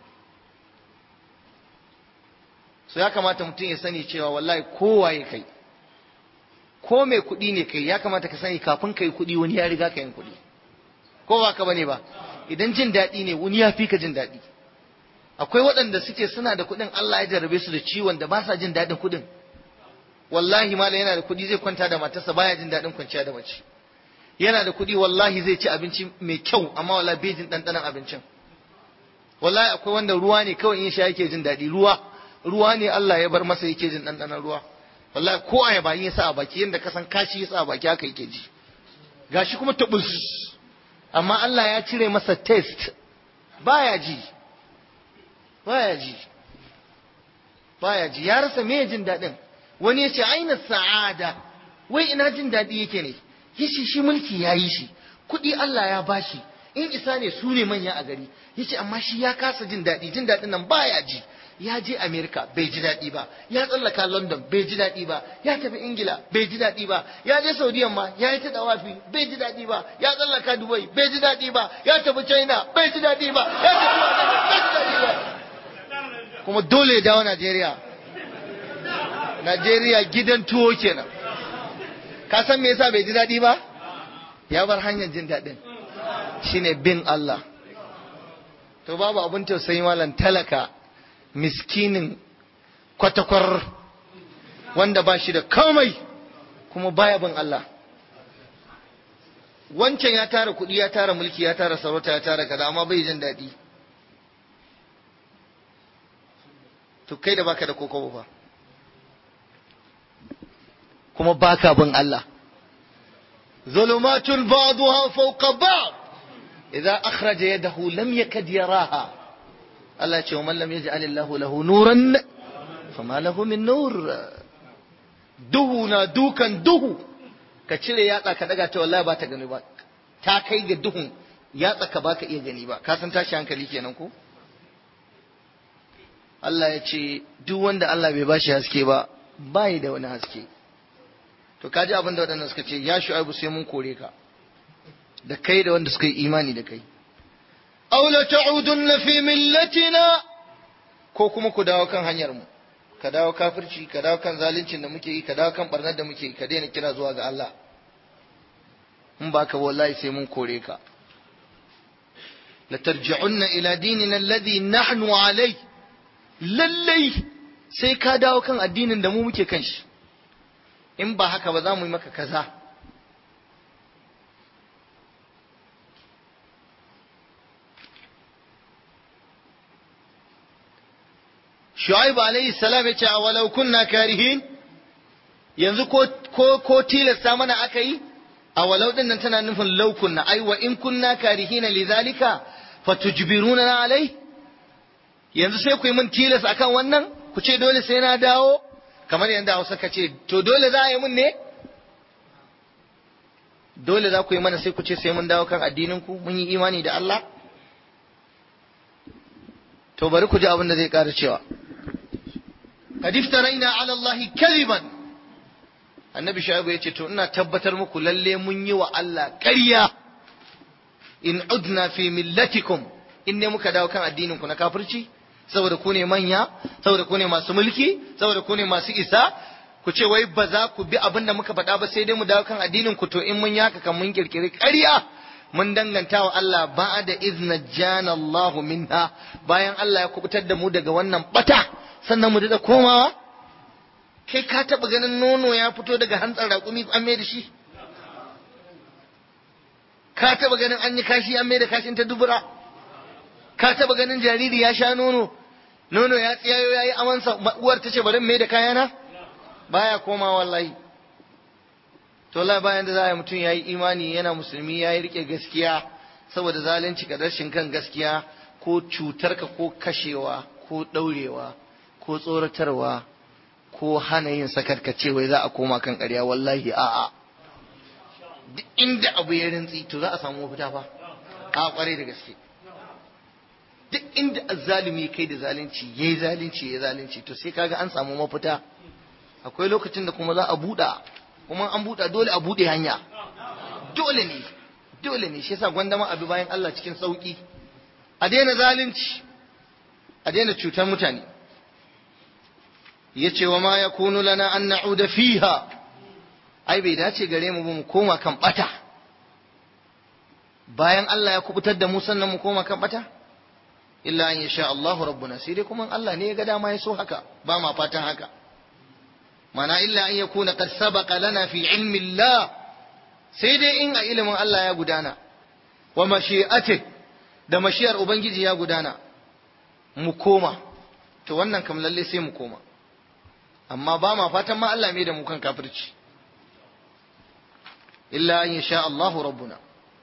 so ya kamata mutum ya sani cewa wallahi kowa ya kai ko mai kuɗi ne kai ya kamata ka sani kafin kai kuɗi wani ya riga ka yin kuɗi ko ba ka bane ba idan jin daɗi ne wani ya fi ka jin daɗi akwai waɗanda suke suna da kuɗin Allah ya jarrabe su da ciwon da ba sa jin daɗin kuɗin wallahi malam yana da kuɗi zai kwanta da matarsa baya jin daɗin kwanciya da mace yana da kuɗi wallahi zai ci abinci mai kyau amma wallahi bai jin ɗanɗanon abincin wallahi akwai wanda ruwa ne kawai in sha yake jin daɗi ruwa ruwa ne Allah ya bar masa yake jin ɗanɗanon ruwa wallahi ko a yaba ya sa a baki yadda ka san kashi ya sa a baki haka yake ji gashi kuma tabus amma Allah ya cire masa test baya ji baya ji baya ji ya rasa me jin daɗin wani ya ce aina sa'ada wai ina jin daɗi yake ne yace shi mulki ya yi shi kuɗi Allah ya bashi in isa ne su ne manya a gari yace amma shi ya kasa jin daɗi jin daɗin nan baya ji ya je Amerika bai ji daɗi ba ya tsallaka London bai ji daɗi ba ya tafi Ingila bai ji daɗi ba ya je Saudiyan ma ya yi ta dawafi bai ji daɗi ba ya tsallaka Dubai bai ji daɗi ba ya tafi China bai ji daɗi ba ya tafi bai ji daɗi ba kuma dole ya dawo Najeriya Najeriya gidan tuwo kenan ka san me yasa bai ji daɗi ba ya bar hanyar jin daɗin shine bin Allah to babu abin tausayi malam talaka miskinin kwatakwar wanda ba shi da komai kuma baya bin Allah wancan ya tara kuɗi ya tara mulki ya tara sarauta ya tara kaza amma bai jin daɗi to kai da baka da kokobo ba kuma baka bin Allah zulumatun ba'daha fawqa ba'd idza akhraja yadahu lam yakad yaraha Allah ce wa man lam yaj'al Allahu lahu nuran fama lahu min nur duhu na dukan duhu ka cire yatsa ka daga ta wallahi ba ta gani ba ta kai ga duhun yatsa ka baka iya gani ba ka san tashi hankali kenan ko Allah ya ce duk wanda Allah bai bashi haske ba bai da wani haske to kaji abin da waɗannan suka ce ya shu'aibu sai mun kore ka da kai da wanda suka yi imani da kai aw la ta'udunna fi millatina ko kuma ku dawo kan hanyar mu ka dawo kafirci ka dawo kan zaluncin da muke yi ka dawo kan barnar da muke yi ka daina kira zuwa ga Allah in ba ka wallahi sai mun kore ka la tarji'unna ila dinina alladhi nahnu alai lallai sai ka dawo kan addinin da mu muke kan shi in ba haka ba za mu yi maka kaza Shu'aibu alayhi salam ya ce a walau kunna karihin yanzu ko ko ko tilasta mana aka yi a walau din nan tana nufin law kunna ai wa in kunna karihina lidhalika fatujbiruna alai yanzu sai ku yi min tilas akan wannan ku ce dole sai na dawo kamar yanda Hausa ka ce to dole za a yi min ne dole za ku yi mana sai ku ce sai mun dawo kan addinin ku mun yi imani da Allah to bari ku ji abin da zai ƙara cewa قد افترينا على الله كذبا annabi shaibu ya ce to ina tabbatar muku lalle mun yi wa Allah ƙarya in udna fi millatikum in ne muka dawo kan addinin ku na kafirci saboda ku ne manya saboda ku ne masu mulki saboda ku ne masu isa ku ce wai ba za ku bi abin da muka faɗa ba sai dai mu dawo kan addinin ku to in mun yaka kan mun kirkiri ƙarya mun danganta wa Allah ba'da izna jana Allah minha bayan Allah ya kubutar da mu daga wannan bata sannan mu da komawa kai ka taba ganin nono ya fito daga hantsar raƙumi an mai da shi ka taba ganin an yi kashi an mai da kashin ta dubura ka taba ganin jariri ya sha nono nono ya tsiyayo ya yi amansa uwar ta ce bari mai da kayana baya koma wallahi to la bayan da za a yi mutum ya yi imani yana musulmi ya yi rike gaskiya saboda zalunci ga rashin kan gaskiya ko cutarka ko kashewa ko ɗaurewa ko tsoratarwa ko hana yin sakarkace wai za a koma kan ƙarya wallahi a'a duk inda abu ya rintsi to za a samu mafita fa a kwarai da gaske duk inda azzalumi kai da zalunci yayi zalunci yayi zalunci to sai kaga an samu mafita akwai lokacin da kuma za a buɗa kuma an buɗa dole a buɗe hanya dole ne dole ne shi yasa gwandama abi bayan Allah cikin sauki a daina zalunci a daina cutar mutane yace wa ma yakunu lana an na'uda fiha ai bai dace gare mu mu koma kan bata bayan Allah ya kubutar da mu sannan mu koma kan bata illa an yasha Allahu rabbuna sai dai kuma Allah ne ya ga dama ya so haka ba ma fatan haka mana illa an yakuna qad sabaqa lana fi ilmi Allah sai dai in a ilimin Allah ya gudana wa mashi'ati da mashiyar ubangiji ya gudana mu koma to wannan kam lalle sai mu koma amma ba ma fatan ma Allah mai da mu kan kafirci illa an yasha Allahu rabbuna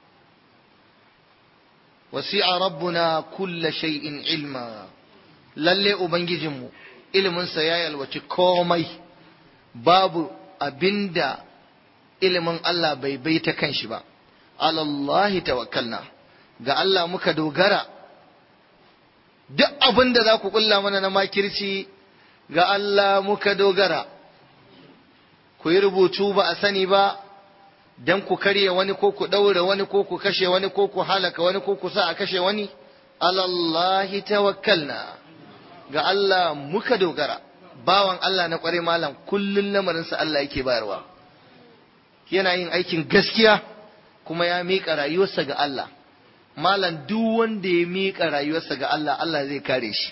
wasi'a rabbuna kulla shay'in ilma lalle ubangijinmu iliminsa ya yalwaci komai babu abinda ilimin Allah bai bai ta kanshi ba alallahi tawakkalna ga Allah muka dogara duk abin da za ku kulla mana na makirci ga Allah muka dogara ku yi rubutu ba a sani ba don ku karya wani ko ku ɗaure wani ko ku kashe wani ko ku halaka wani ko ku sa a kashe wani alallahi tawakkalna ga Allah muka dogara bawan Allah na ƙware malam kullun lamarinsa Allah yake bayarwa yana yin aikin gaskiya kuma ya miƙa rayuwarsa ga Allah malam duk wanda ya miƙa rayuwarsa ga Allah Allah zai kare shi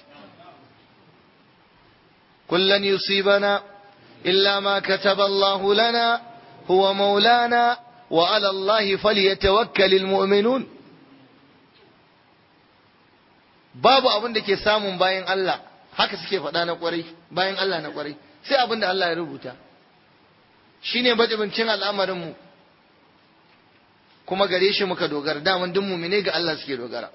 kullan yusibana illa ma kataba Allah lana huwa maulana wa ala Allah falyatawakkalul mu'minun babu abin da ke samun bayan Allah haka suke faɗa na ƙwarai bayan Allah na ƙwarai sai abin da Allah ya rubuta shine bajibincin al'amarinmu kuma gare shi muka dogara daman duk mumine ga Allah suke dogara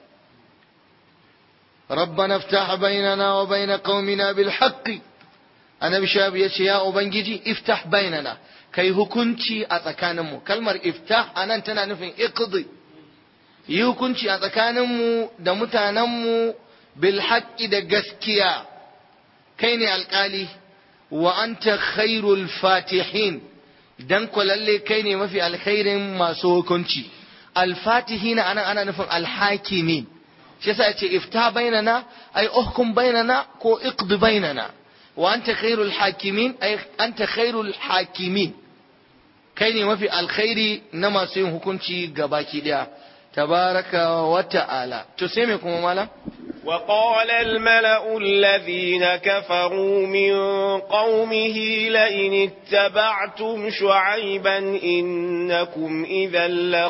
ربنا افتح بيننا وبين قومنا بالحق annabi shabu ya ce ya ubangiji iftah bainana kai hukunci a tsakaninmu kalmar iftah anan tana nufin iqdi yi hukunci a tsakaninmu da mutanenmu bil haqqi da gaskiya kai ne alkali wa anta khairul fatihin dan ko lalle kai ne mafi alkhairin masu hukunci alfatihina anan ana nufin alhakimin shi yasa yace ifta bainana ay uhkum bainana ko iqdi bainana wa anta khairul hakimin ay anta khairul hakimin kai ne mafi alkhairi na masu yin hukunci gabaki daya tabaraka wa ta'ala to sai me kuma malam وقال الملأ الذين كفروا من قومه لئن اتبعتم شعيبا إنكم إذا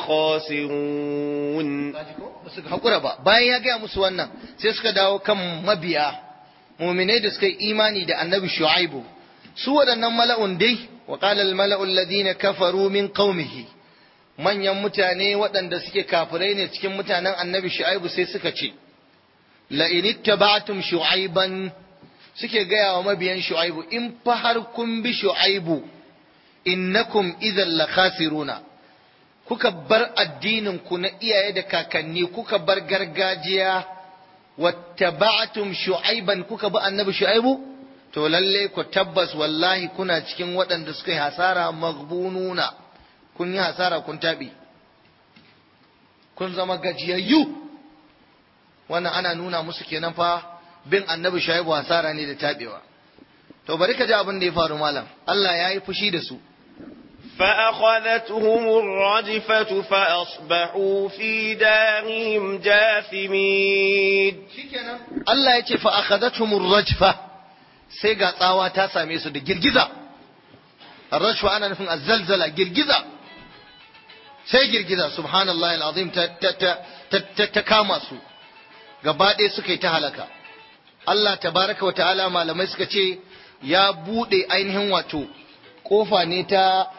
لخاسرون suka haƙura ba bayan ya gaya musu wannan sai suka dawo kan mabiya muminai da suka yi imani da annabi shu'aibu su waɗannan mala'un dai wa qala al mala'u alladhina kafaru min qaumihi manyan mutane waɗanda suke kafirai ne cikin mutanen annabi shu'aibu sai suka ce la in ittaba'tum shu'aiban suke gaya wa mabiyan shu'aibu in fa har kun bi shu'aibu innakum idhan la khasiruna kuka bar addinin ku na iyaye da kakanni kuka bar gargajiya wattaba'tum shu'aiban kuka bi annabi shu'aibu to lalle ku tabbas wallahi kuna cikin waɗanda suka yi hasara magbununa kun yi hasara kun tabi kun zama gajiyayyu wannan ana nuna musu kenan fa bin annabi shu'aibu hasara ne da tabewa to bari ka ji abin da ya faru malam Allah ya yi fushi da su فأخذتهم الرجفة فأصبحوا في دارهم جاثمين Allah ya ce fa akhadathumur rajfa sai ga tsawa ta same su da girgiza ar-rajfa ana nufin azzalzala girgiza sai girgiza subhanallahi alazim ta ta ta ta kama su gaba ɗaya suka yi ta halaka Allah tabaraka wa ta'ala malamai suka ce ya bude ainihin wato kofa ne ta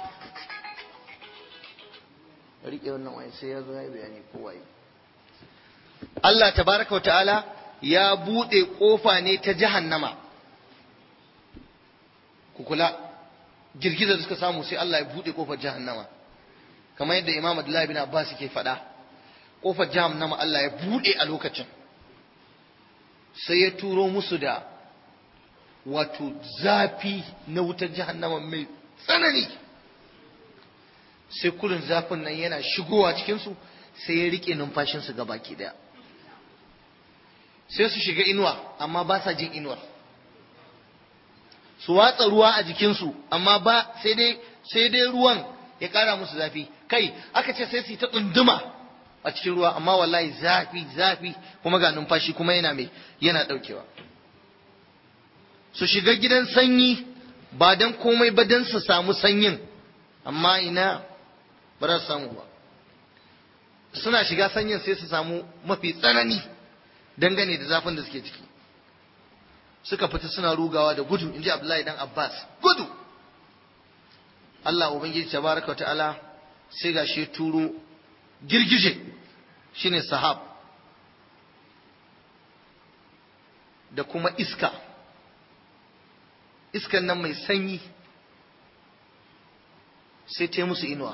rike wannan wani sai ya zo ya bayani ko waye Allah tabaraka wa ta'ala ya bude kofa ne ta jahannama ku kula girgizar da suka samu sai Allah ya bude kofar jahannama kamar yadda Imam Abdullahi bin Abbas ke faɗa kofar jahannama Allah ya bude a lokacin sai ya turo musu da wato zafi na wutar jahannama mai tsanani sai kurin zafin nan yana shigowa cikinsu sai ya rike numfashinsu ga baki daya sai su shiga inuwa amma ba sa jin inuwar su watsa ruwa a jikinsu amma ba sai dai sai dai ruwan ya kara musu zafi kai aka ce sai su yi ta tsunduma a cikin ruwa amma wallahi zafi zafi kuma ga numfashi kuma yana mai yana daukewa su shiga gidan sanyi ba dan komai ba dan su samu sanyin amma ina ba za su samu ba suna shiga sanyin sai su samu mafi tsanani dangane da zafin da suke ciki suka fita suna rugawa da gudu in ji abdullahi dan abbas gudu allah ubangiji tabaraka ta'ala sai ga shi turo girgije shine sahab da kuma iska iskan nan mai sanyi sai ta musu inuwa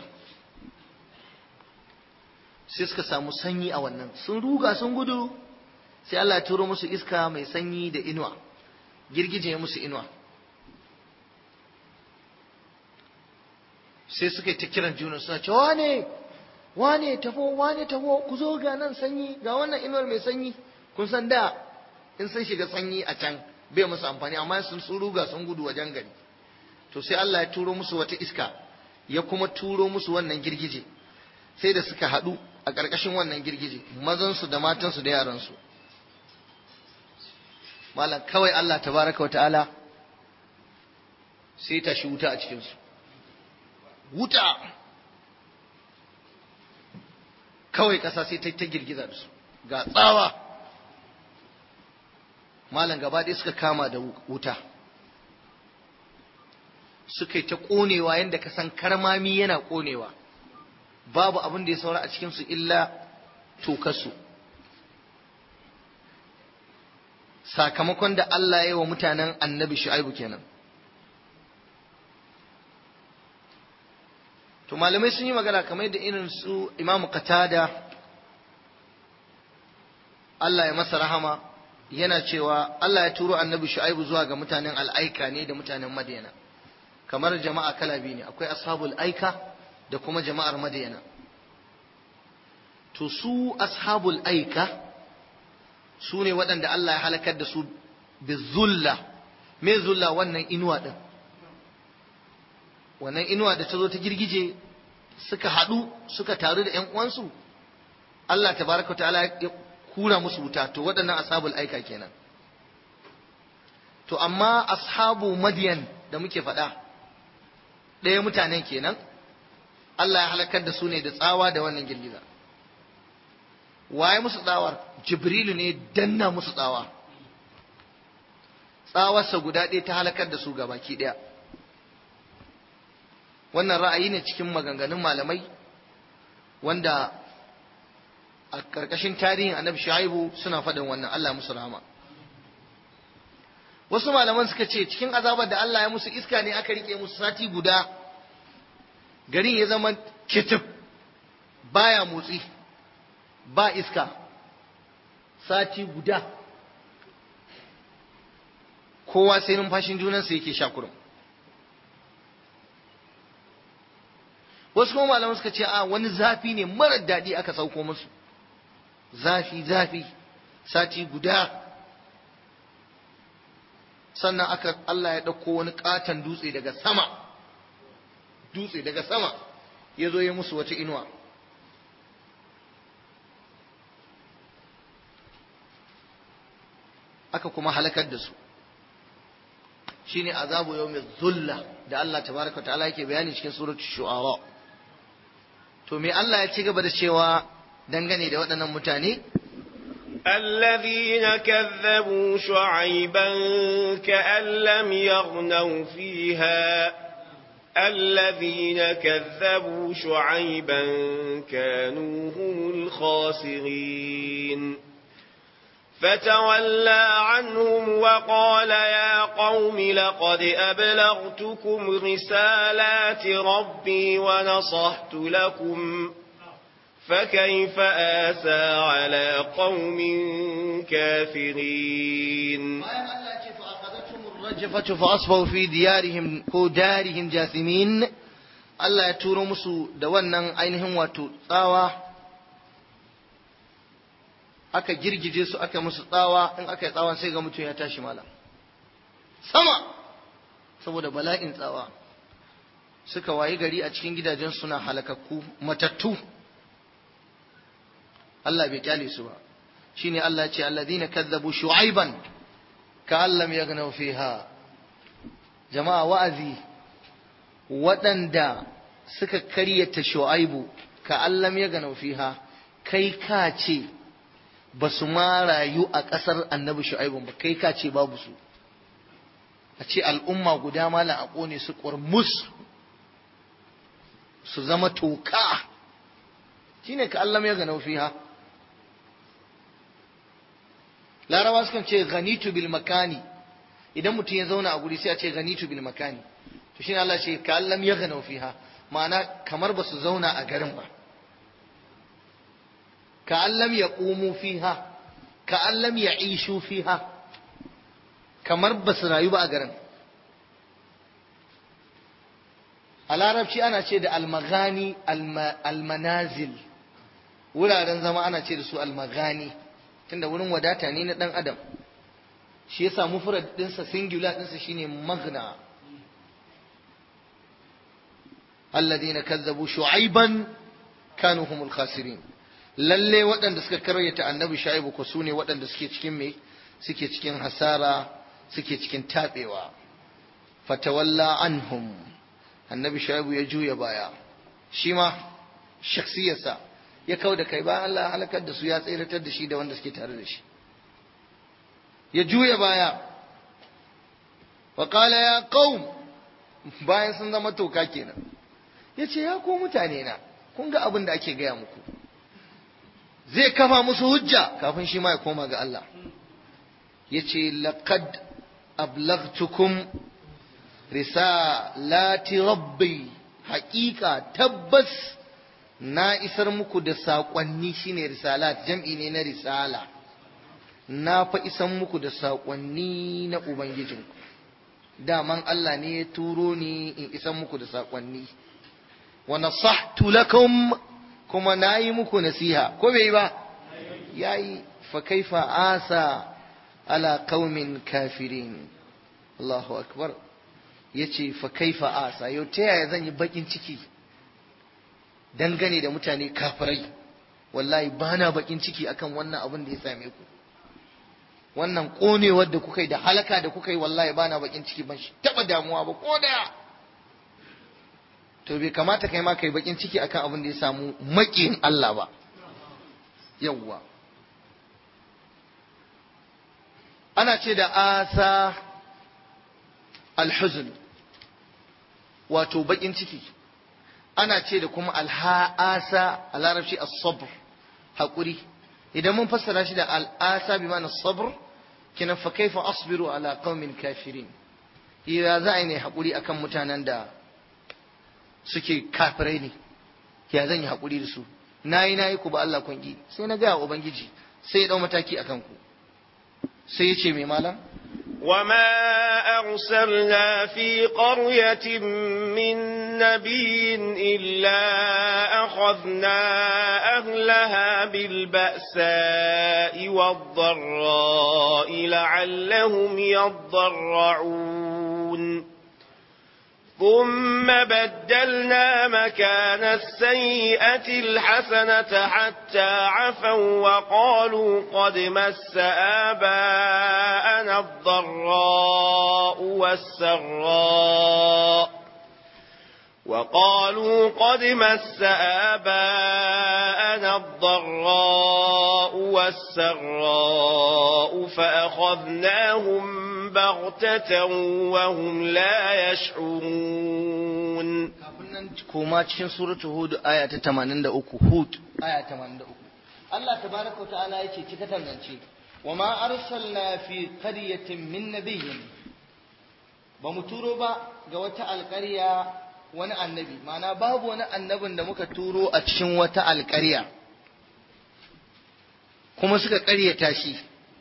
sai suka samu sanyi a wannan sun ruga sun gudu sai Allah ya turo musu iska mai sanyi da inuwa girgije ya musu inuwa sai suka yi ta kiran juna suna ce wane wane tafo wane tafo ku zo ga nan sanyi ga wannan inuwar mai sanyi kun san da in sun shiga sanyi a can bai musu amfani amma sun ruga sun gudu wajen gari to sai Allah ya turo musu wata iska ya kuma turo musu wannan girgije sai da suka haɗu a ƙarƙashin wannan girgije mazansu da matansu da yaransu malam kawai Allah tabaraka wa ta'ala sai tashi wuta a cikinsu wuta kawai ƙasa sai ta ta girgiza da su ga tsawa malam gaba ɗaya suka kama da wuta suka yi ta ƙonewa yadda ka san karmami yana ƙonewa babu abin da ya saura a cikinsu illa tokarsu sakamakon da Allah ya yi wa mutanen annabi shu'aibu kenan to malamai sun yi magana kamar da irin su imamu qatada Allah ya masa rahama yana cewa Allah ya turo annabi shu'aibu zuwa ga mutanen al'aika ne da mutanen madina kamar jama'a kala biyu ne akwai ashabul aika da kuma jama'ar madina to su ashabul aika su ne waɗanda Allah ya halakar da su bizulla me zulla wannan inuwa ɗin wannan inuwa da ta zo ta girgije suka haɗu suka taru da ‘yan uwansu Allah tabaraka wa ta'ala ya kura musu wuta to waɗannan ashabul aika kenan to amma ashabu madiyan da muke faɗa ɗaya mutanen kenan Allah ya halakar da su ne da tsawa da wannan girgiza waye musu tsawar jibrilu ne danna musu tsawa tsawarsa guda ɗaya ta halakar da su baki ɗaya wannan ra'ayi ne cikin maganganun malamai wanda a ƙarƙashin tarihin annabi shu'aibu suna faɗin wannan Allah musu rahama wasu malaman suka ce cikin azabar da Allah ya musu iska ne aka rike musu sati guda garin ya zama kitif baya motsi ba iska sati guda kowa sai numfashin junansa yake sha kurum wasu kuma malaman suka ce a wani zafi ne marar daɗi aka sauko musu zafi zafi sati guda sannan aka Allah ya ɗauko wani ƙaton dutse daga sama dutse daga sama ya zo ya musu wata inuwa aka kuma halakar da su shine azabu yawmi zulla da Allah tabaraka ta'ala yake bayani cikin suratul shu'ara to me Allah ya ci gaba da cewa dangane da waɗannan mutane الذين كذبوا شعيبا كأن لم يغنوا فيها الذين كذبوا شعيبا كانوا هم الخاسرين فتولى عنهم وقال يا قوم لقد أبلغتكم رسالات ربي ونصحت لكم فكيف آسى على قوم كافرين الرجفة فأصبحوا في ديارهم ko darihim jasimin Allah ya turo musu da wannan ainihin wato tsawa aka girgije su aka musu tsawa in aka yi tsawa sai ga mutum ya tashi malam sama saboda bala'in tsawa suka wayi gari a cikin gidajen suna halakakku matattu Allah bai kyale su ba shine Allah ya ce alladhina kazzabu shu'aiban ka'an lam yaghnaw fiha jama'a wa'azi waɗanda suka karyata shu'aibu ka'an lam yaghnaw fiha kai ka ce ba su ma rayu a ƙasar annabi shu'aibu ba kai ka ce babu su a ce al'umma guda malam a ƙone su ƙurmus su zama toka shine ka Allah ya ganau fiha larawa sukan ce ganitu bil makani idan mutum ya zauna a guri sai a ce ganitu bil makani to shine Allah ce ka Allah ya ganau fiha ma'ana kamar ba su zauna a garin ba ka Allah ya qumu fiha ka Allah ya ishu fiha kamar ba su rayu ba a garin a larabci ana ce da almagani almanazil wuraren zama ana ce da su almagani tunda wurin wadata ne na dan adam shi yasa mufrad dinsa singular dinsa shine magna alladhina kazzabu shu'aiban kanu humul khasirin lalle waɗanda suka karyata annabi shu'aibu ko sune waɗanda suke cikin me suke cikin hasara suke cikin tabewa fatawalla anhum annabi shaibu ya juya baya shi ma shaksiyarsa ya kau da kai bayan Allah halakar da su ya tseratar da shi da wanda suke tare da shi ya juya baya wa qala ya qaum bayan sun zama toka kenan yace ya ko mutane na kun ga abin da ake gaya muku zai kafa musu hujja kafin shi ma ya koma ga Allah yace laqad ablaghtukum risalati rabbi haƙiƙa tabbas na isar muku da saƙonni shine risalat jam'i ne na risala na fa isan muku da saƙonni na ubangijinku daman Allah ne ya turo ni in isan muku da saƙonni wa nasahtu lakum kuma na yi muku nasiha ko bai ba yayi fa kaifa asa ala qaumin kafirin Allahu akbar ya ce fa kaifa asa yau ta yaya zan yi bakin ciki dangane da mutane kafirai wallahi ba na bakin ciki akan wannan abin da ya same ku wannan konewar da kuka yi da halaka da kuka yi wallahi ba na bakin ciki ban taba damuwa ba ko daya to bai kamata kai ma kai bakin ciki akan abin da ya samu makiyin Allah ba yawwa ana ce da asa alhuzn wato bakin ciki ana ce da kuma alha'asa a larabci as-sabr haƙuri idan mun fassara shi da al'asa bi ma'ana sabr kina fa kaifa asbiru ala qaumin kafirin ya za a yi ne haƙuri akan mutanen da suke kafirai ne ya zan yi haƙuri da su nayi nayi ku ba Allah kun ki sai na ga ubangiji sai ya dau mataki akan ku sai ya ce mai malam وما أرسلنا في قرية من نبي إلا أخذنا أهلها بالبأساء والضراء لعلهم يضرعون ثم بدلنا مكان السيئة الحسنة حتى عفوا وقالوا قد مس آباءنا الضراء والسراء وقالوا قد مس آباءنا الضراء والسراء فأخذناهم بغتة وهم لا يشعرون kafin nan koma cikin suratul hud aya ta 83 hud aya 83 Allah tabaraka wa ta'ala yace cika tangance wa ma arsalna fi qaryatin min nabiyyin ba mu turo ba ga wata alƙarya wani annabi ma'ana babu wani annabin da muka turo a cikin wata alƙarya kuma suka ƙaryata shi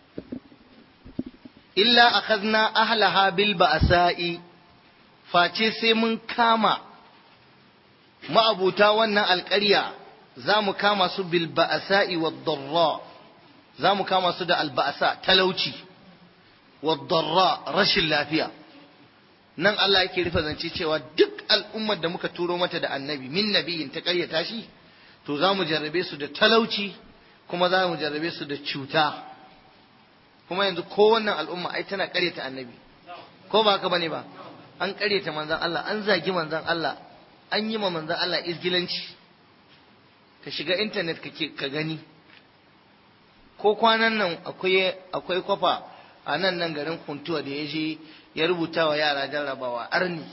illa akhadna ahlaha bil ba'sa'i face sai mun kama ma'abuta wannan alƙarya za mu kama su bil ba'sa'i wad darra za mu kama su da al ba'sa talauci wad darra rashin lafiya nan Allah yake rufe zance cewa duk al'ummar da muka turo mata da annabi min nabiyin ta ƙaryata shi to za mu jarrabe su da talauci kuma za mu jarrabe su da cuta kuma yanzu ko wannan al'umma ai tana ƙaryata annabi ko ba haka bane ba an ƙaryata manzon Allah an zagi manzon Allah an yi ma manzon Allah izgilanci ka shiga internet kake ka gani ko kwanan nan akwai akwai kwafa a nan nan garin kuntuwa da ya je ya rubuta wa yara jarrabawa arni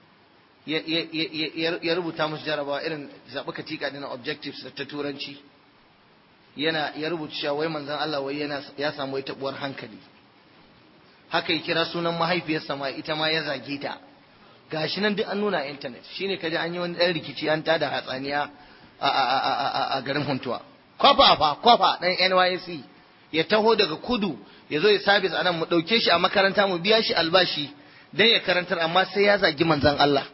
ya rubuta musu jarrabawa irin zaɓi katika na objectives ta turanci yana ya rubuta cewa wai manzon Allah wai yana ya samu wata tabuwar hankali haka ya kira sunan mahaifiyarsa ma ita ma ya zage ta gashi nan duk an nuna a internet shine kaje an yi wani dan rikici an tada hatsaniya a a a a garin Huntuwa kwafa fa kwafa dan NYSC ya taho daga kudu ya zo ya sabis a nan mu ɗauke shi a makaranta mu biya shi albashi dan ya karantar amma sai ya zagi manzon Allah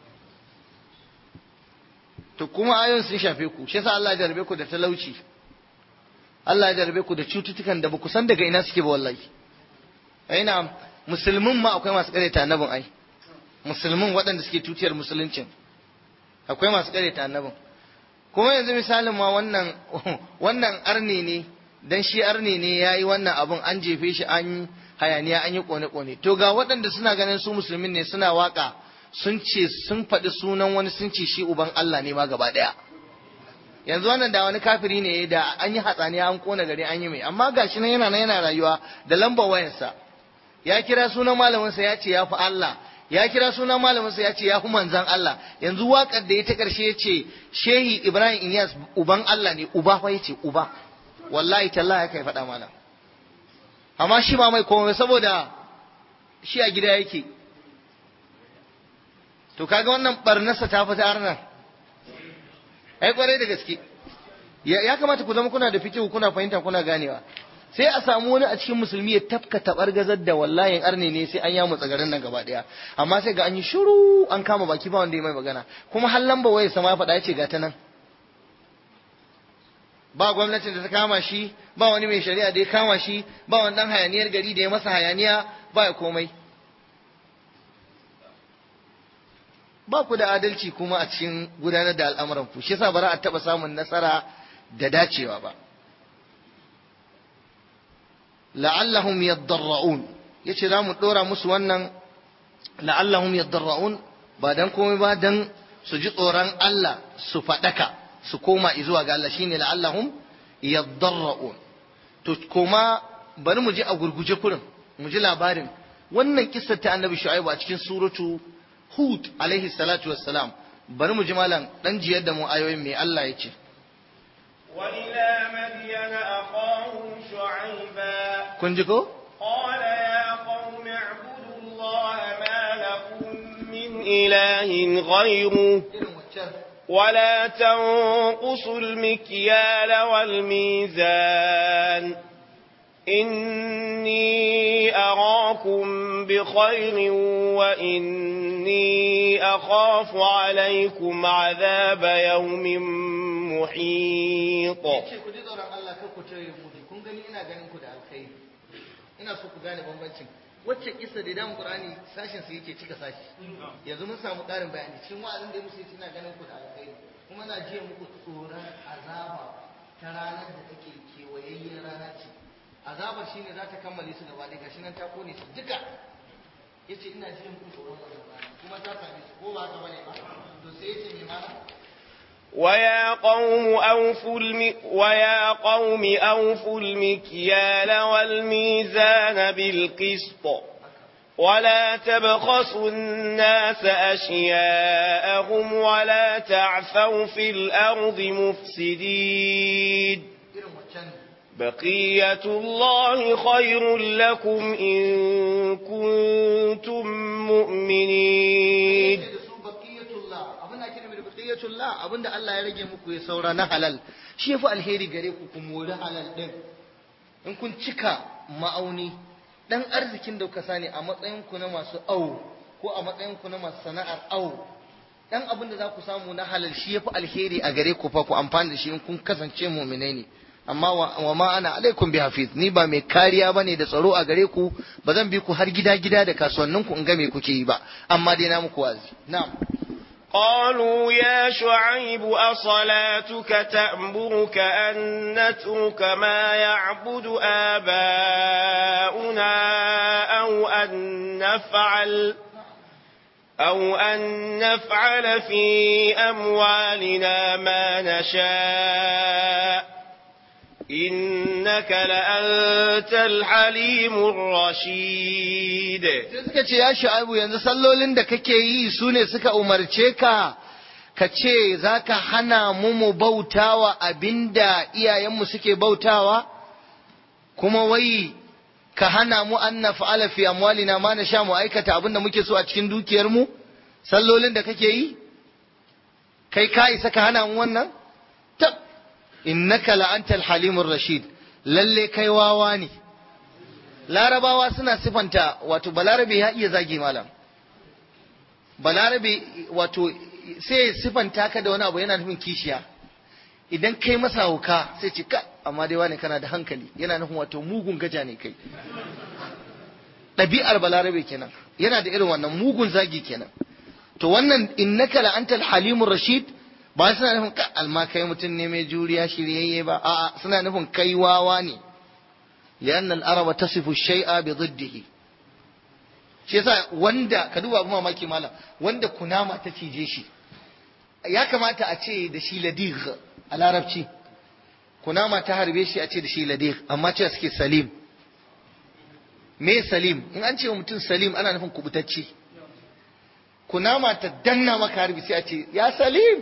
to kuma ayon sun shafe ku shi yasa Allah ya jarabe ku da talauci Allah ya jarabe ku da cututtukan da ba ku san daga ina suke ba wallahi aina musulmin ma akwai masu kareta annabin ai musulmin waɗanda suke tutiyar musuluncin akwai masu kareta annabin kuma yanzu misalin ma wannan wannan arni ne dan shi arni ne yayi wannan abun an jefe shi an hayaniya an yi kone kone to ga waɗanda suna ganin su musulmin ne suna waka sun ce sun faɗi sunan wani sun ce shi uban Allah ne ma gaba ɗaya yanzu wannan da wani kafiri ne da an yi hatsaniya an kona gari an yi mai amma gashi nan yana nan yana rayuwa da lambar wayansa ya kira sunan malaminsa ya ce ya fi Allah ya kira sunan malaminsa ya ce ya fi manzan Allah yanzu waƙar da ya ta ƙarshe ya ce shehi Ibrahim Inyas uban Allah ne uba fa ya ce uba wallahi tallahi haka ya faɗa mana amma shi ba mai komai saboda shi a gida yake to kaga wannan barnarsa ta fita arnan ai kwarai da gaske ya kamata ku zama kuna da fikihu kuna fahimta kuna ganewa sai a samu wani a cikin musulmi ya tafka tabar gazar da wallahi arne ne sai an yamu tsagarin nan gaba daya amma sai ga an yi shiru an kama baki ba wanda ya mai magana kuma har lamba waye sama ya faɗa ya ce ga ta nan ba gwamnatin da ta kama shi ba wani mai shari'a da ya kama shi ba wani dan hayaniyar gari da ya masa hayaniya ba ya komai ba ku da adalci kuma a cikin gudanar da al'amuran ku shi yasa ba za a taɓa samun nasara da dacewa ba la'allahum yaddarra'un yace za mu dora musu wannan la'allahum yaddarra'un ba dan komai ba dan su ji tsoron Allah su faɗaka su koma zuwa ga Allah shine la'allahum yaddarra'un to koma bari mu ji a gurguje kurin mu ji labarin wannan kissar ta annabi shu'aibu a cikin suratu hud alaihi salatu wassalam bari mu ji malam dan jiyar da mu ayoyin me Allah ya ce وإلى مدين أخاهم شعيبا kun ji ko قال يا قوم اعبدوا الله ما لكم من إله غيره ولا تنقصوا المكيال والميزان إني أراكم بخير وإني أخاف عليكم عذاب يوم محيط ce ku ji tsoron Allah kar ku tare mu kun gani ina ganin ku da alkhairi ina so ku gane bambancin wacce kissa da damu qur'ani sashin su yake cika sashi yanzu mun samu ƙarin bayani cikin wa'azin da musu ina ganin ku da alkhairi kuma na jiya muku tsoron azaba ta ranar da take kewayayyen rana ce azabar shine za ta kammale su gaba ɗaya gashi nan ta kone su duka yace ina jiya muku tsoron azaba kuma ta same su ko ba haka bane ba to sai yace me mana ويا قوم أوفوا الم... ويا قوم أوفوا المكيال والميزان بالقسط ولا تبخسوا الناس أشياءهم ولا تعثوا في الأرض مفسدين irin waccan بقية الله خير لكم إن كنتم مؤمنين da su baqiyatullah abin da ake nufi da baqiyatullah abin da Allah ya rage muku ya saura na halal shi yafi alheri gare ku ku mori halal din in kun cika ma'auni dan arzikin da kuka sani a matsayin ku na masu awo ko a matsayin ku na masu sana'ar awo dan abin da za ku samu na halal shi yafi alheri a gare ku fa ku amfani da shi in kun kasance mu'minai ne amma wa wa ma ana alaikum bi hafiz ni ba mai kariya bane da tsaro a gare ku ba zan bi ku har gida gida da kasuwannin ku in ga me kuke yi ba amma dai na muku wazi na'am قالوا يا شعيب أصلاتك تأمرك أن نترك ما يعبد آباؤنا أو أن نفعل أو أن نفعل في أموالنا ما نشاء إنك لأنت الحليم الرشيد sai suka ce ya shu'aibu yanzu sallolin da kake yi su ne suka umarce ka ka ce za ka hana mu mu bautawa abinda iyayenmu suke bautawa kuma wai ka hana mu an na fa'ala fi amwalina ma na sha mu aikata abinda muke so a cikin dukiyarmu sallolin da kake yi kai ka isa ka hana mu wannan tab innaka la'antal halimur rashid lalle kai wawa ne larabawa suna sifanta wato balarabe ya iya zagi malam balarabe wato sai sifanta ka da wani abu yana nufin kishiya idan kai masa hauka sai ce ka amma dai wani kana da hankali yana nufin wato mugun gaja ne kai ɗabi'ar balarabe kenan yana da irin wannan mugun zagi kenan to wannan innaka la antal halimur rashid ba suna nufin ka alma kai mutum ne mai juriya shiryayye ba a'a suna nufin kai wawa ne لأن الأرب تصف الشيء بضده shi yasa wanda ka duba abu mamaki malam wanda kunama ta cije shi ya kamata a ce da shi ladig a larabci kunama ta harbe shi a ce da shi ladig amma ce suke salim me salim in an ce wa mutum salim ana nufin kubutacce kunama ta danna maka harbi sai a ce ya salim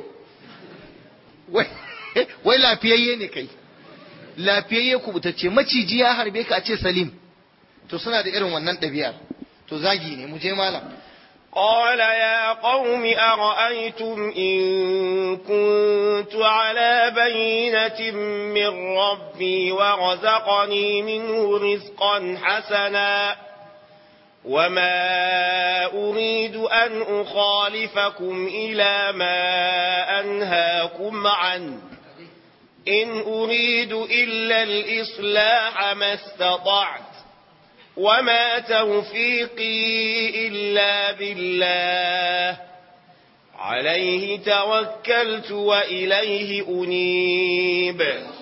wai lafiyayye ne kai lafiyayye kubutacce maciji ya harbe ka a ce salim to suna da irin wannan ɗabi'ar to zagi ne mu je malam قال يا قوم أرأيتم إن كنت على بينة من ربي ورزقني منه رزقا حسنا وما أريد أن أخالفكم إلى ما أنهاكم عنه إن أريد إلا الإصلاح ما استطعت وما توفيقي إلا بالله عليه توكلت وإليه أنيب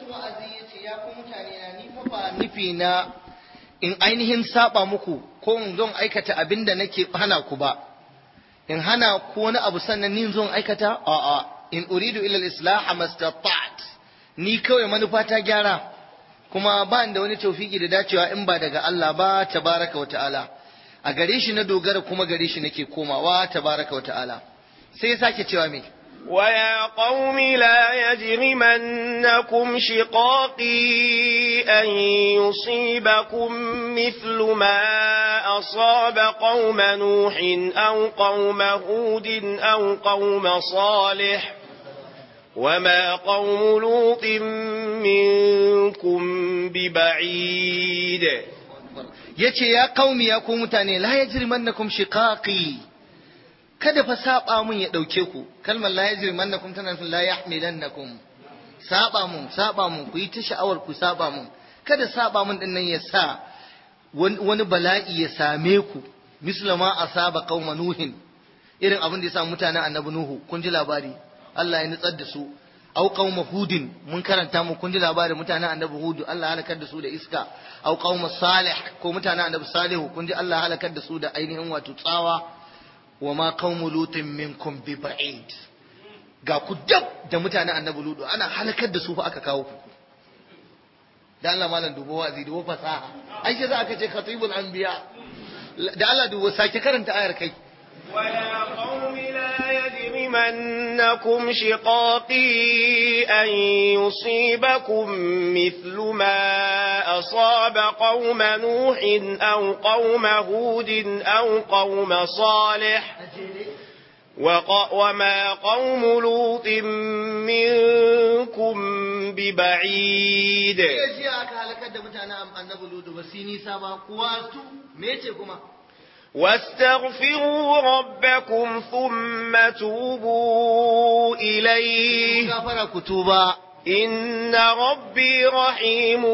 nufi na in ainihin saba muku ko in zon aikata abin da nake hana ku ba in hana ku wani abu sannan ni zon aikata a'a in uridu ila al-islah mastata'at ni kawai manufa ta gyara kuma ba da wani taufiki da dacewa in ba daga Allah ba tabaraka wa ta'ala a gare shi na dogara kuma gare shi nake komawa tabaraka wa ta'ala sai ya sake cewa me ويا قوم لا يجرمنكم شقاقي أن يصيبكم مثل ما أصاب قوم نوح أو قوم هود أو قوم صالح وما قوم لوط منكم ببعيد yace ya qaumi ya ku mutane la yajrimannakum shiqaqi kada fa saba mun ya dauke ku kalmar la yajrimannakum tana nufin la yahmilannakum saba mun saba mun ku yi ta sha'awar ku saba mun kada saba mun din nan ya sa wani bala'i ya same ku mislama asaba qauma nuhin irin abin da ya samu mutanen annabi nuhu kun ji labari Allah ya nutsar da su au qauma hudin mun karanta mu kun ji labarin mutanen annabi hudu Allah halakar da su da iska au qauma salih ko mutanen annabi salihu kun ji Allah halakar da su da ainihin wato tsawa wa ma qaumu lutin minkum bi ba'id ga ku dab da mutanen annabi ludu ana halakar da su fa aka kawo ku da Allah malam dubo wazi dubo fasaha ai sai za aka ce khatibul anbiya da Allah dubo sake karanta ayar kai ويا قوم لا يجرمنكم شقاقي أن يصيبكم مثل ما أصاب قوم نوح أو قوم هود أو قوم صالح وما قوم لوط منكم ببعيد jiya aka halakar da mutanen annabi ludu ba su nisa ba kuwa su me ce kuma واستغفروا ربكم ثم توبوا إليه gafara ku tuba إن ربي رحيم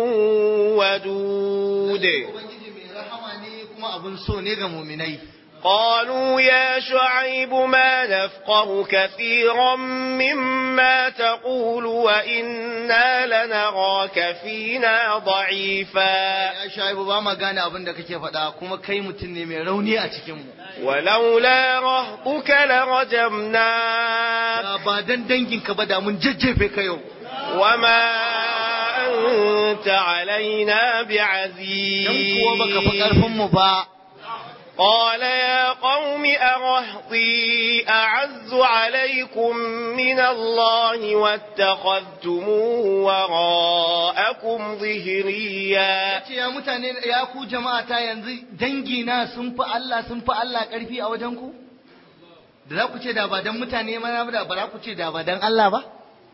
ودود ubangiji mai rahama ne kuma abun so ne ga muminai قالوا يا شعيب ما نفقه كثيرا مما تقول وإنا لنراك فينا ضعيفا ya shaibu ba ma gane abin da kake faɗa kuma kai mutum ne mai rauni a cikin mu ولولا رهطك لرجمناك da ba dan danginka ba da mun jajjefe ka yau وما أنت علينا dan kuwa baka fi karfin بعزيز mu ba قال يا قوم أرهطي أعز عليكم من الله واتخذتموه وراءكم ظهريا ce ya mutane ya ku jama'a ta yanzu dangi na sun fi Allah sun fi Allah karfi a wajen ku da za ku ce da ba dan mutane mana ba da ba za ku ce da ba dan Allah ba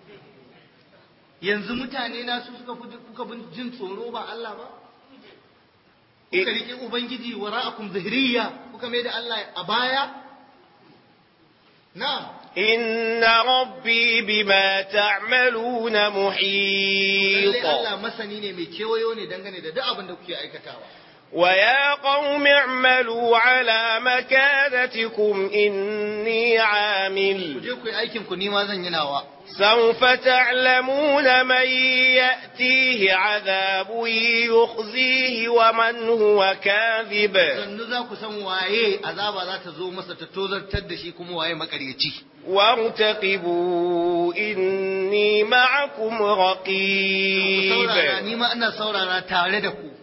yanzu mutane na su suka fi kuka bin jin tsoro ba Allah ba kuka riƙe ubangiji wara'akum zahiriya kuka mai da Allah a baya na'am إن ربي بما تعملون lallai محيط Allah masani ne mai kewayo ne dangane da duk abin da kuke aikatawa ويا قوم اعملوا على مكانتكم إني ku عامل je ku yi aikin ku ni ma zan yi nawa سوف تعلمون من يأتيه عذاب يخزيه ومن هو كاذب sannu za ku san waye azaba za ta zo masa ta tozartar da shi kuma waye makaryaci وارتقبوا إني معكم ku saurara رقيب ni ma ina saurara tare da ku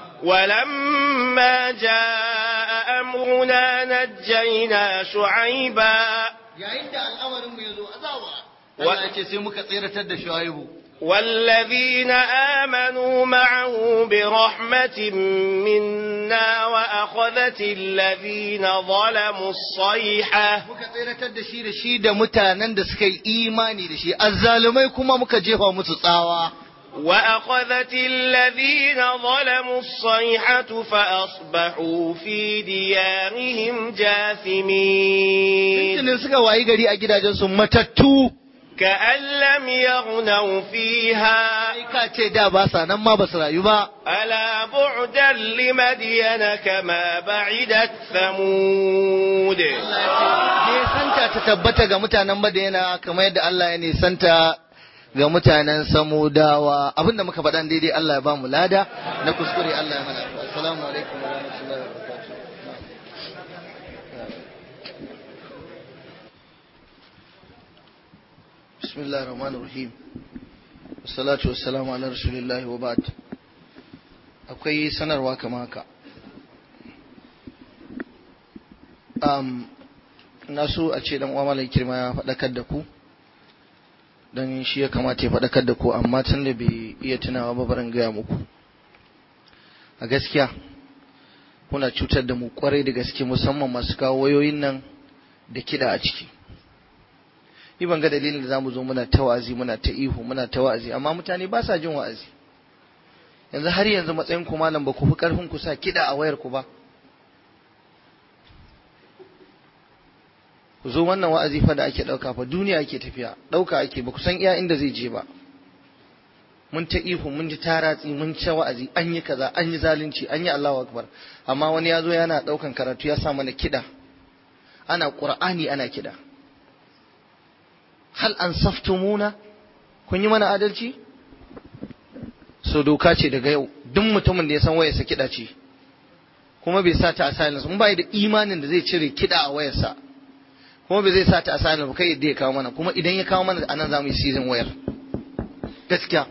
ولما جاء أمرنا نجينا شعيبا yayin da al'amarin mu yazo azaba Wa- Allah ya ce sai muka tsiratar da Shuaibu والذين آمنوا معه برحمة منا وأخذت الذين ظلموا الصيحة muka tsiratar da shi da shi da mutanen da suka yi imani da shi azzalumai kuma muka jefa musu tsawa وأخذت الذين ظلموا الصيحة فأصبحوا في ديارهم جاثمين Tuntunin suka wayi gari a gidajensu matattu كأن لم يغنوا فيها sai ka ce da ba sa nan ma ba su rayu ba ألا بعدا لمدين كما بعدت ثمود Nisanta ta tabbata ga mutanen Madina kamar yadda Allah ya nisanta ga mutanen Samudawa abinda muka faɗan daidai Allah ya ba mu lada na kuskure Allah ya mana assalamu alaikum wa rahmatullahi wa barakatuh bismillahir rahmanir rahim wassalatu wassalamu ala rasulillahi wa ba'd akwai sanarwa kamar haka um, na so a ce dan uwa malam kirma ya faɗakar da ku don shi ya kamata ya faɗakar da ku amma tun da bai iya tunawa ba barin gaya muku a gaskiya kuna cutar da mu kwarai da gaske musamman masu kawo wayoyin nan da kiɗa a ciki ni ban ga dalilin da zamu zo muna ta wa'azi muna ta ihu muna ta wa'azi amma mutane ba sa jin wa'azi yanzu har yanzu matsayin ku malam ba ku fi karfin ku sa kiɗa a wayar ku ba ku zo wannan wa'azi fa da ake ɗauka fa duniya ake tafiya ɗauka ake ba ku san iya inda zai je ba mun ta ihu mun ji taratsi mun ci wa'azi an yi kaza an yi zalunci an yi Allahu akbar amma wani ya zo yana daukan karatu ya sa mana kida ana qur'ani ana kida hal ansaftumuna kun yi mana adalci so doka ce daga yau duk mutumin da ya san wayarsa kida ce kuma bai sa ta a silence mun bai da imanin da zai cire kida a wayarsa kuma bai zai sa ta a silence ba kai yadda ya kawo mana kuma idan ya kawo mana anan za mu yi season wayar gaskiya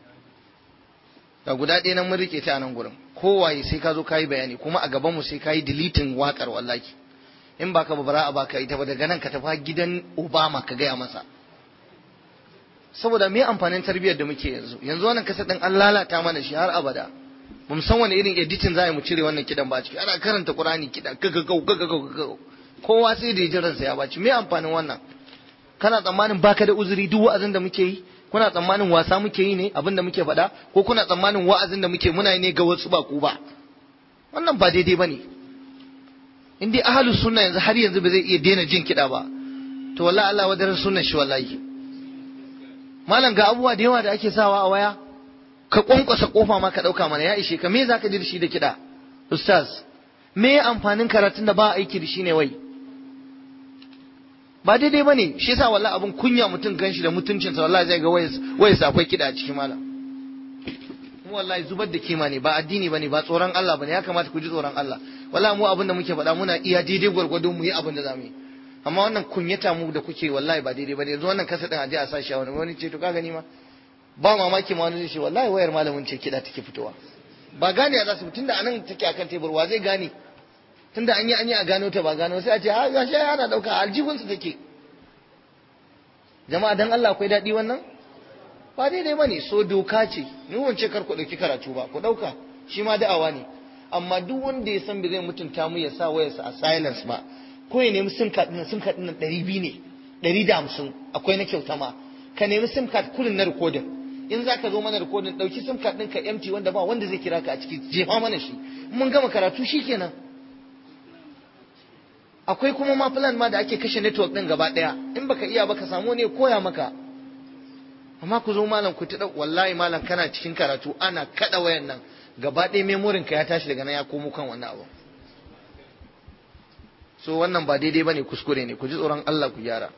ga guda ɗaya nan mun rike ta a nan gurin kowaye sai ka zo ka yi bayani kuma a gaban mu sai ka yi deleting wakar wallahi in baka ba bara a baka ita ba daga nan ka tafi gidan Obama ka gaya masa saboda me amfanin tarbiyyar da muke yanzu yanzu wannan kasa din an lalata mana shi har abada mun san wani irin editing za mu cire wannan kidan ba ciki ana karanta Qur'ani kidan gagagau gagagau kowa sai da jiran sa ya baci me amfanin wannan kana tsammanin baka da uzuri duk wa'azin da muke yi kuna tsammanin wasa muke yi ne abin da muke faɗa ko kuna tsammanin wa'azin da muke muna yi ne ga wasu ba ku ba wannan ba daidai bane in dai ahlus sunna yanzu har yanzu ba zai iya daina jin kiɗa ba to wallahi Allah wadaran sunnan shi wallahi malam ga abubuwa da yawa da ake sawa a waya ka kwankwasa kofa ma ka dauka mana ya ishe ka me zaka ji da shi da kiɗa ustaz me amfanin karatun da ba aiki da shi ne wai ba daidai bane shi yasa wallahi abun kunya mutum ganshi da mutuncinsa wallahi zai ga wayarsa akwai kiɗa a cikin malam mu wallahi zubar da kima ne ba addini bane ba tsoron Allah bane ya kamata ku ji tsoron Allah wallahi mu abin da muke faɗa muna iya daidai gwargwado mu yi abin da zamu yi amma wannan kunyata mu da kuke wallahi ba daidai bane yanzu wannan kasa din aje a sashi a wani wani ce to ka gani ma ba mamaki ma wani zai ce wallahi wayar malamin ce kiɗa take fitowa ba gane ya za su tunda anan take akan tebur wa zai gane tunda an yi an yi a gano ta ba gano sai a ce ha gashi ana dauka aljihunsu take jama'a dan Allah akwai daɗi wannan ba daidai bane so doka ce ni wance kar ku dauki karatu ba ku dauka shi ma da'awa ne amma duk wanda ya san bai zai mutunta mu ya sa wayarsa a silence ba ko ya nemi sim card din sim card din 200 ne 150 akwai na kyauta ma ka nemi sim card kullun na recording in zaka zo mana recording dauki sim card ɗinka empty wanda ba wanda zai kira ka a ciki jefa mana shi mun gama karatu shikenan akwai kuma ma plan ma da ake kashe network din gaba daya in baka iya baka samu ne koya maka amma ku zo malam ku tada wallahi malam kana cikin karatu ana kada wayan nan gaba ɗaya memorin ka ya tashi daga nan ya komo kan wannan abu so wannan ba daidai bane kuskure ne ku ji tsoron Allah ku gyara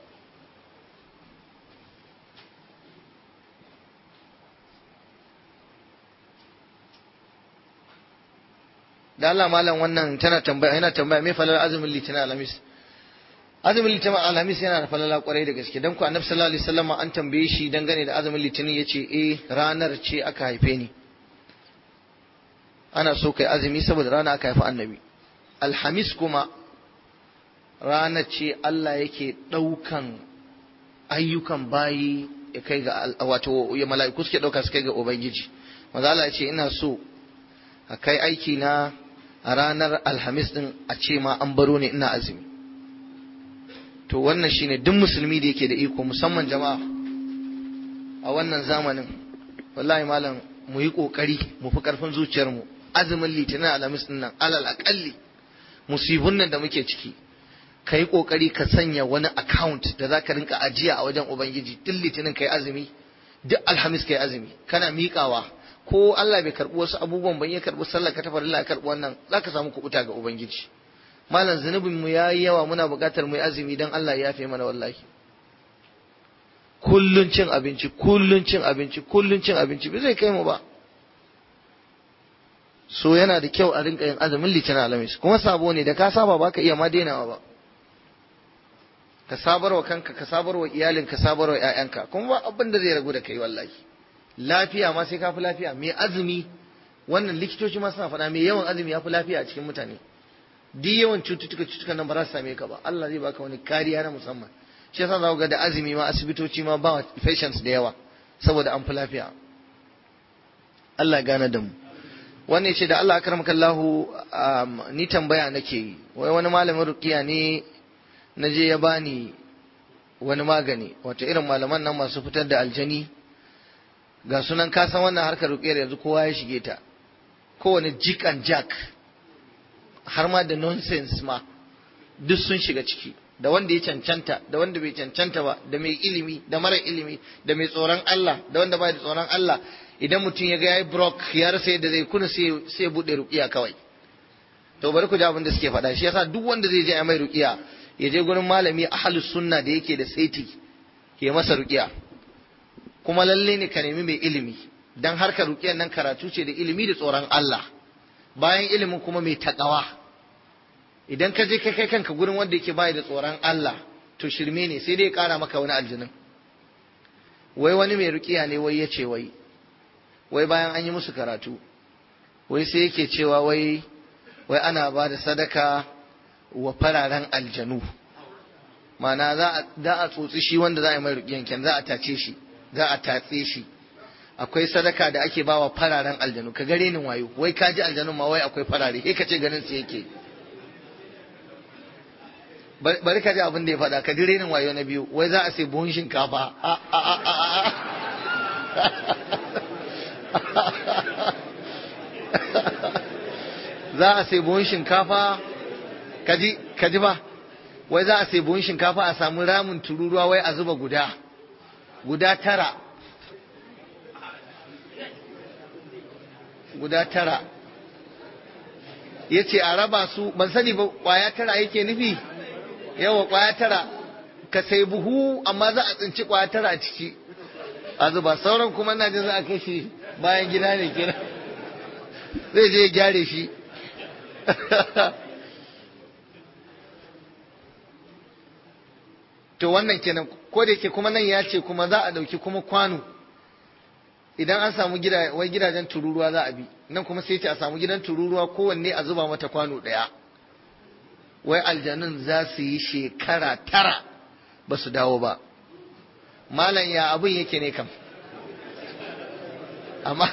da Allah malam wannan tana tambaya yana tambaya me falal azumin litinin alhamis azumin litinin alhamis yana da falala kwarai da gaske dan ku annabi sallallahu alaihi wasallam an tambaye shi dangane da azumin litinin yace eh ranar ce aka haife ni ana so kai azumi saboda rana aka haifi annabi alhamis kuma ranar ce Allah yake daukan ayyukan bayi ya kai ga wato ya mala'iku suke dauka su kai ga ubangiji manzo Allah ya ce ina so a kai aiki na a ranar alhamis din a ce ma an baro ne ina azumi to wannan shine duk musulmi da yake da iko musamman jama'a a wannan zamanin wallahi malam mu yi kokari mu fi karfin zuciyarmu azumin litinin alhamis din nan alal akalli musibun nan da muke ciki ka yi kokari ka sanya wani account da za ka rinka ajiya a wajen ubangiji duk litinin ka yi azumi duk alhamis ka yi azumi kana miƙawa ko Allah bai karɓi wasu abubuwan ban ya karɓi sallah ka tafarilla ya karɓi wannan za ka samu kuɓuta ga ubangiji malam zunubin mu yayi yawa muna buƙatar mu yi azumi dan Allah ya yafe mana wallahi kullun cin abinci kullun cin abinci kullun cin abinci bai zai kai mu ba so yana da kyau a rinka yin azumin litinin alamis kuma sabo ne da ka saba ba ka iya ma dainawa ba ka sabarwa kanka ka sabarwa iyalin ka sabarwa ƴaƴanka kuma ba abin da zai ragu da kai wallahi lafiya ma sai ka fi lafiya mai azumi wannan likitoci ma suna faɗa mai yawan azumi ya fi lafiya a cikin mutane duk yawan cututtuka cututtukan nan ba za su same ka ba Allah zai baka wani kariya na musamman shi yasa za ku ga da azumi ma asibitoci ma ba patients da yawa saboda an fi lafiya Allah ya gane da mu wannan ce da Allah akramaka Allahu ni tambaya nake yi wai wani malamin ruqiya ne na je ya bani wani magani wato irin malaman nan masu fitar da aljani ga sunan kasan wannan harkar ruqiyar yanzu kowa ya shige ta kowane jik and jack har ma da nonsense ma duk sun shiga ciki da wanda ya cancanta da wanda bai cancanta ba da mai ilimi da mara ilimi da mai tsoron Allah da wanda bai da tsoron Allah idan mutum ya ga yayi brok ya rasa yadda zai kuna sai sai bude ruqiya kawai to bari ku ji abin da suke faɗa shi yasa duk wanda zai je ya mai ruqiya ya je gurin malami ahlus sunna da yake da saiti ya masa ruqiya kuma lalle ne ka nemi mai ilimi dan harkar ruqiyan nan karatu ce da ilimi da tsoron Allah bayan ilimin kuma mai takawa idan ka je kai kai kanka gurin wanda yake bai da tsoron Allah to shirme ne sai dai ya kara maka wani aljinin wai wani mai ruqiya ne wai ya ce wai wai bayan an yi musu karatu wai sai yake cewa wai wai ana ba da sadaka wa fararen aljanu mana za a tsotsi shi wanda za a yi mai rukiyanken za a tace shi za a tatse shi akwai sadaka da ake ba wa fararen aljanu ka gare ni wayo wai ka ji aljanun ma wai akwai farare he ka ce ganin su yake bari ka ji abin da ya faɗa ka ji renin wayo na biyu wai za a sai buhun shinkafa za a sai buhun shinkafa ka ji ba wai za a sai buhun shinkafa a samu ramin tururuwa wai a zuba guda guda tara guda tara ya ce a raba su ban sani ba kwaya tara yake nufi yawa kwaya tara ka sai buhu amma za a tsinci kwaya tara a ciki a zuba sauran kuma na jin za a kai shi bayan gida ne kira zai je ya gyare shi to wannan kenan ko da yake kuma nan ya ce kuma za a ɗauki kuma kwano idan an samu gida wai gidajen tururuwa za a bi nan kuma sai ce a samu gidan tururuwa kowanne a zuba mata kwano ɗaya wai aljanun za su yi shekara tara ba su dawo ba malam ya abin yake ne kam amma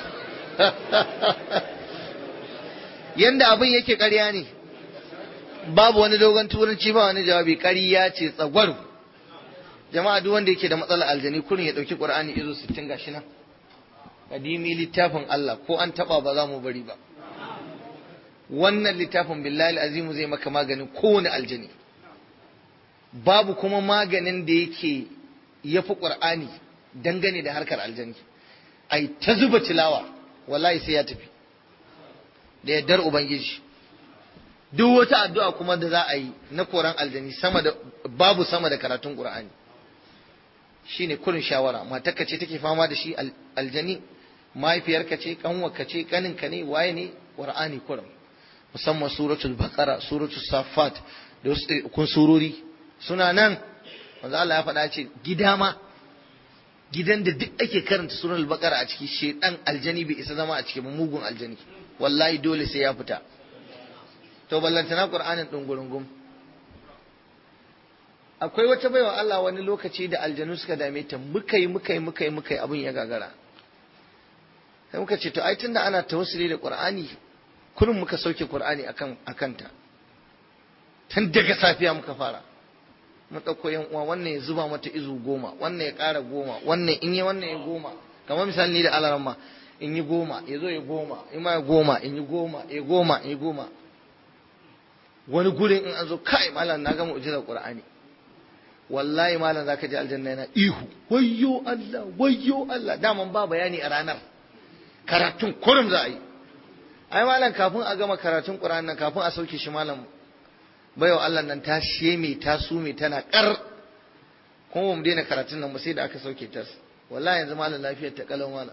yanda abin yake ƙarya ne babu wani dogon turanci ba wani jawabi ƙarya ce tsagwaro jama'a duk wanda yake da matsalar aljani kurin ya ɗauki ƙur'ani izo sittin gashi nan kadimi littafin Allah ko an taɓa ba za mu bari ba wannan littafin billahi azimu zai maka maganin kowane aljani babu kuma maganin da yake ya fi ƙur'ani dangane da harkar aljani ai ta zuba tilawa wallahi sai ya tafi da yardar ubangiji duk wata addu'a kuma da za a yi na koran aljani sama da babu sama da karatun qur'ani shine kurin shawara matarka ce take fama da shi aljani mahaifiyarka ce kanwarka ce kaninka ne waye ne qur'ani kurin musamman suratul baqara suratul safat da wasu kun surori suna nan manzo Allah ya faɗa ce gida ma gidan da duk ake karanta suratul baqara a ciki shedan aljani bai isa zama a cikin mugun aljani wallahi dole sai ya fita to ballantana qur'anin dungurungum akwai wata baiwa Allah wani lokaci da aljanu suka dame ta muka yi muka yi muka yi muka yi abin ya gagara sai muka ce to ai tunda ana tawassuli da qur'ani kullum muka sauke qur'ani akan akanta tun daga safiya muka fara mun ɗauko yan uwa wannan ya zuba mata izu goma wannan ya ƙara goma wannan in yi wannan ya goma kamar misali ni da alaramma in yi goma ya zo ya goma in ma ya goma in yi goma ya goma in yi goma wani gurin in an zo kai malam na gama ujizar qur'ani wallahi malam zaka ji aljanna yana ihu wayyo Allah wayyo Allah daman ba bayani a ranar karatun kurum za a yi ai malam kafin a gama karatun qur'ani nan kafin a sauke shi malam baiwa Allah nan ta sheme ta sume tana kar kuma mu daina karatun nan ba sai da aka sauke ta wallahi yanzu malam lafiyar ta kalau malam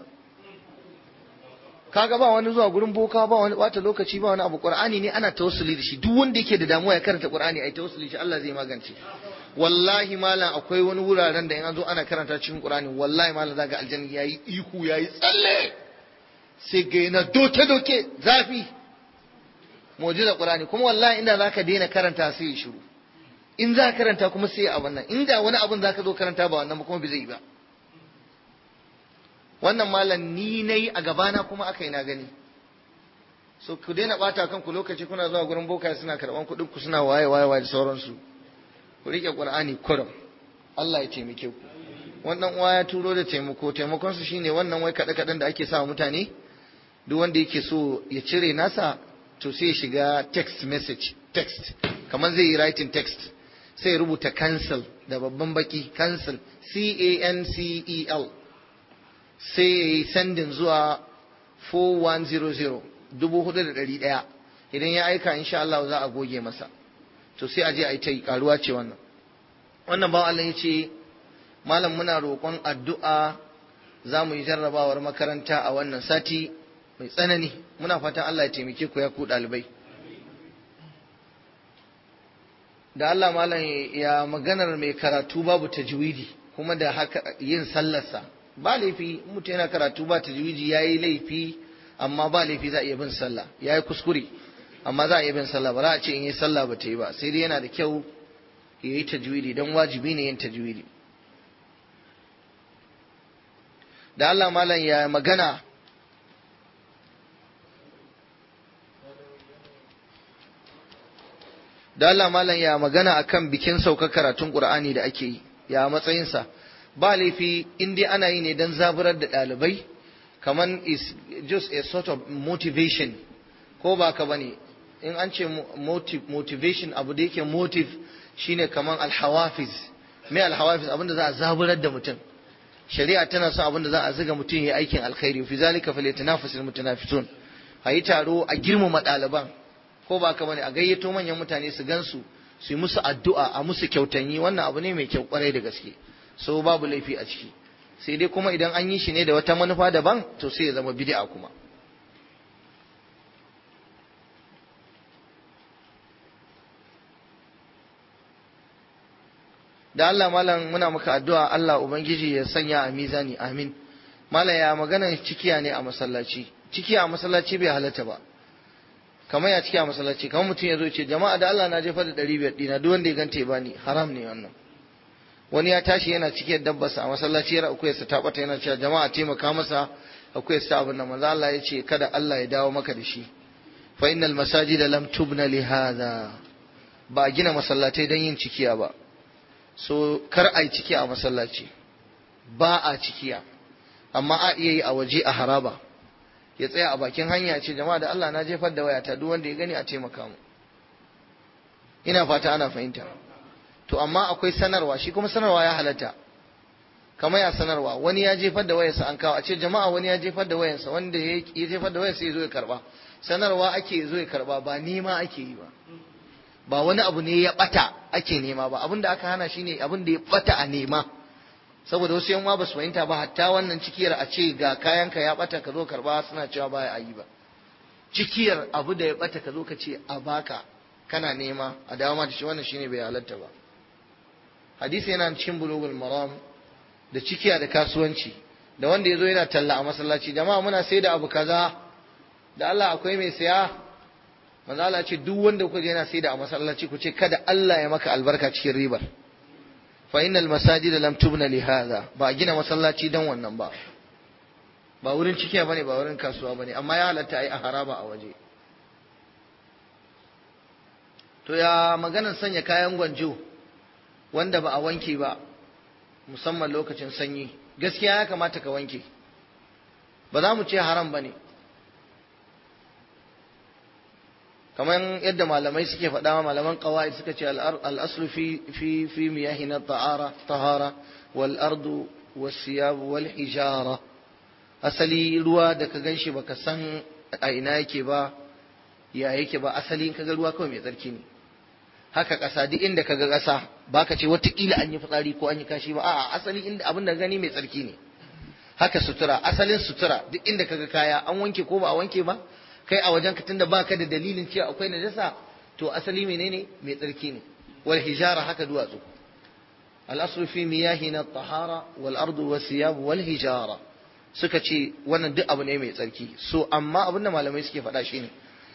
kaga ba wani zuwa gurin boka ba wani bata lokaci ba wani abu qur'ani ne ana tawassuli da shi duk wanda yake da damuwa ya karanta qur'ani ai tawassuli shi Allah zai magance wallahi malam akwai wani wuraren da in an zo ana karanta cikin qur'ani wallahi malam zaka aljanna yayi ihu yayi tsalle sai ga yana doke doke zafi mu'jiza qur'ani kuma wallahi inda zaka daina karanta sai ya shiru in za ka karanta kuma sai abin nan inda wani abin zaka zo karanta ba wannan ba kuma bai zai yi ba wannan malam ni nayi a gabana kuma aka yi na gani so ku daina bata kanku lokaci kuna zuwa gurin boka suna karban kuɗin ku suna waye waye waye da sauransu ku rike qur'ani kurum Allah ya taimake ku wannan uwa ya turo da taimako taimakon su shine wannan wai kada kadan da ake sa mutane duk wanda yake so ya cire nasa to sai ya shiga text message text kamar zai yi writing text sai ya rubuta cancel da babban baki cancel c a n c e l sai ya yi sandin zuwa 4100 dubu hudu da ɗari ɗaya idan ya aika insha Allah za a goge masa to sai a je a yi ta yi karuwa ce wannan wannan bawan Allah ya ce malam muna roƙon addu'a za mu yi jarrabawar makaranta a wannan sati mai tsanani muna fatan Allah ya taimake ku ya ku ɗalibai da Allah malam ya maganar mai karatu babu tajwidi kuma da haka yin sallarsa ba laifi mutum yana karatu ba tajwidi ya yi laifi amma ba laifi za a iya bin sallah ya yi kuskure amma za a iya bin sallah ba za a ce in yi sallah ba ta yi ba sai dai yana da kyau ya yi tajwidi don wajibi ne yin tajwidi da Allah malam ya magana da Allah malam ya magana akan bikin saukar karatun Qur'ani da ake yi ya matsayinsa ba laifi in dai ana yi ne don zaburar da ɗalibai kaman is just a sort of motivation ko ba ka bane in an ce motivation abu da yake motive shine kaman alhawafiz me alhawafiz abinda za a zaburar da mutum shari'a tana son abinda za a zuga mutum ya aikin alkhairi fi zalika falyatanafasul mutanafisun a yi taro a girmama ɗaliban ko ba ka bane a gayyato manyan mutane su gansu su yi musu addu'a a musu kyautanyi wannan abu ne mai kyau kwarai da gaske so babu laifi a ciki sai dai kuma idan an yi shi ne da wata manufa daban to sai ya zama bid'a kuma da Allah malam muna maka addu'a Allah ubangiji ya sanya a mizani amin malam ya magana cikiya ne a masallaci cikiya a masallaci bai halatta ba kamar ya ciki a masallaci kamar mutum ya zo ce jama'a da Allah na jefa da ɗari biyar ɗina duk wanda ya ganta ya bani haram ne wannan wani ya tashi yana cikin dabbarsa a masallaci yana akuyarsa ta bata yana cewa jama'a taimaka masa akuyarsa ta abin nan manzo Allah ya ce kada Allah ya dawo maka da shi fa innal masajida lam tubna li hadha ba a gina masallatai don yin cikiya ba so kar a yi ciki a masallaci ba a cikiya amma a iya yi a waje a haraba ya tsaya a bakin hanya ce jama'a da Allah na jefar da wayata duk wanda ya gani a taimaka mu ina fata ana fahimta to amma akwai sanarwa shi kuma sanarwa ya halatta kamar ya sanarwa wani ya jefar da wayarsa an kawo a ce jama'a wani ya jefar da wayarsa wanda ya jefar da wayarsa ya zo ya karba sanarwa ake zo ya karba ba nema ake yi ba ba wani abu ne ya bata ake nema ba abin da aka hana shine abin da ya bata a nema saboda wasu yan ba su fahimta ba hatta wannan cikiyar a ce ga kayanka ya bata ka zo karba suna cewa baya a yi ba cikiyar abu da ya bata ka zo ka ce a baka kana nema a dawo ma da shi wannan shine bai halatta ba hadisi yana cikin bulugul maram da cikiya da kasuwanci da wanda ya zo yana talla a masallaci jama'a muna sai da abu kaza da Allah akwai mai saya manzo Allah ce duk wanda kuka ga yana sai da a masallaci ku ce kada Allah ya maka albarka cikin ribar fa innal masajid lam tubna li hadha ba a gina masallaci dan wannan ba ba wurin cikiya bane ba wurin kasuwa bane amma ya halatta ai a haraba a waje to ya maganar sanya kayan gwanjo wanda ba a wanke ba musamman lokacin sanyi gaskiya ya kamata ka wanke ba za mu ce haram ba ne kamar yadda malamai suke faɗa malaman qawaid suka ce al-aslu fi fi fi miyahina ta'ara tahara wal ardu was siyab wal hijara asali ruwa da ka ganshi baka san a ina yake ba ya yake ba asali in kaga ruwa kawai mai tsarki ne haka ƙasa duk inda kaga ƙasa baka ce watakila an yi fitsari ko an yi kashi ba a'a asali inda abin da gani mai tsarki ne haka sutura asalin sutura duk inda kaga kaya an wanke ko ba a wanke ba kai a wajen ka tunda baka da dalilin cewa akwai najasa to asali menene mai tsarki ne wal hijara haka duwatsu al aslu fi miyahina tahara wal ardu was siyab wal hijara suka ce wannan duk abu ne mai tsarki so amma abin da malamai suke faɗa shine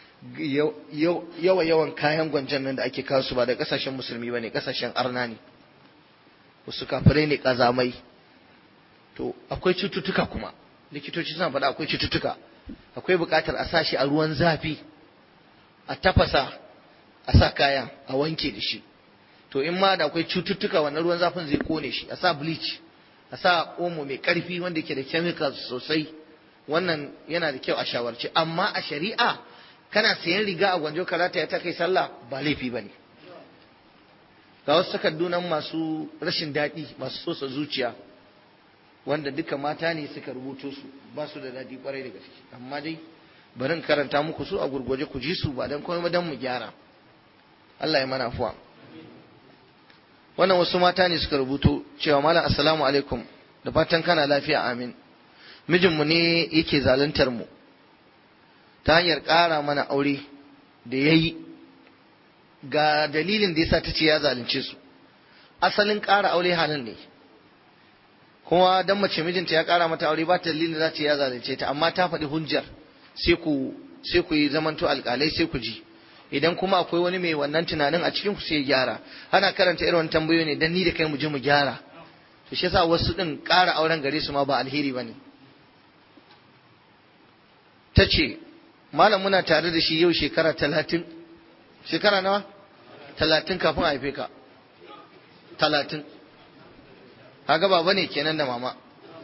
yawa yawan kayan gwanjan nan da ake kawo su ba da kasashen musulmi ba ne kasashen arna ne wasu kafirai ne kazamai to akwai cututtuka kuma likitoci suna faɗa akwai cututtuka akwai buƙatar a sa shi a ruwan zafi a tafasa a sa kayan a wanke da shi to in ma da akwai cututtuka wannan ruwan zafin zai kone shi a sa bleach a sa omo mai ƙarfi wanda ke da chemicals sosai wannan yana da kyau a shawarci amma a shari'a kana sayan riga a gwanjo karata ya ta kai sallah ba laifi ba ne ga wasu takardu nan masu rashin daɗi masu sosa zuciya wanda duka mata ne suka rubuto su ba su da daɗi kwarai da gaske amma dai bari in karanta muku su a gurguje ku ji su ba dan komai dan mu gyara Allah ya mana afuwa wannan wasu mata ne suka rubuto cewa malam assalamu alaikum da fatan kana lafiya amin mijinmu ne yake zaluntar mu ta hanyar ƙara mana aure da ya yi ga dalilin da yasa ta ce ya zalunce su asalin ƙara aure halin ne kuma dan mace mijinta ya ƙara mata aure ba ta dalilin za ce ya zalunce ta amma ta faɗi hujjar sai ku sai ku yi zamanto alƙalai sai ku ji idan kuma akwai wani mai wannan tunanin a cikin ku sai ya gyara ana karanta irin tambayoyi ne dan ni da kai mu je mu gyara to shi yasa wasu din ƙara auren gare su ma ba alheri bane ta ce malam muna tare da shi yau shekara talatin shekara nawa talatin kafin a haife ka talatin kaga baba ne kenan da mama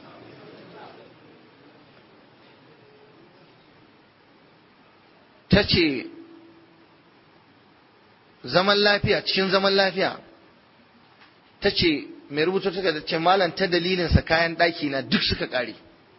ta ce zaman lafiya cikin zaman lafiya ta ce mai rubuta ta ce malam ta dalilinsa kayan ɗaki na duk suka ƙare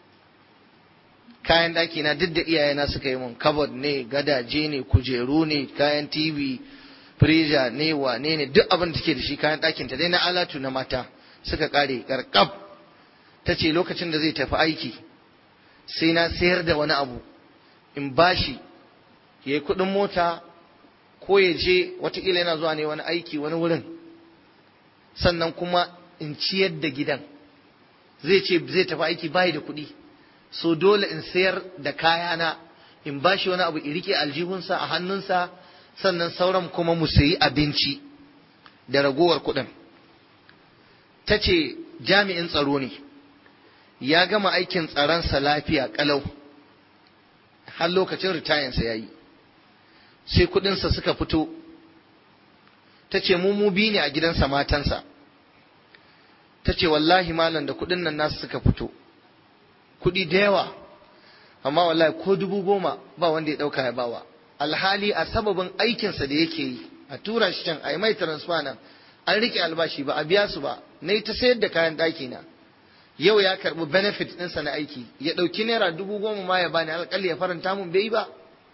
kayan ɗaki na duk da iyayena suka yi mun kabod ne gadaje ne kujeru ne kayan tv freezer ne wane ne duk abin da take da shi kayan ɗakin ta dai na alatu na mata suka ƙare ƙarƙab ta ce lokacin da zai tafi aiki sai na sayar da wani abu in bashi ya yi kuɗin mota ko ya je watakila yana zuwa ne wani aiki wani wurin sannan kuma in ciyar da gidan zai ce zai tafi aiki bayi da kuɗi so dole in sayar da kayana in bashi wani abu in rike aljihunsa a hannunsa sannan sauran kuma mu sayi abinci da ragowar kuɗin ta ce jami'in tsaro ne ya gama aikin tsaronsa lafiya ƙalau har lokacin ritayensa ya yi sai kuɗinsa suka fito ta ce mu mu bi ne a gidansa matansa ta ce wallahi malam da kuɗin nan nasu suka fito kuɗi da yawa amma wallahi ko dubu goma ba wanda ya ɗauka ya bawa alhali a sababin aikinsa da yake yi a tura shi can a yi mai transfer nan an riƙe albashi ba a biya su ba na yi ta sayar da kayan ɗaki na yau ya karɓi benefit ɗinsa na aiki ya ɗauki naira dubu goma ma ya bani alƙali ya faranta mun bai ba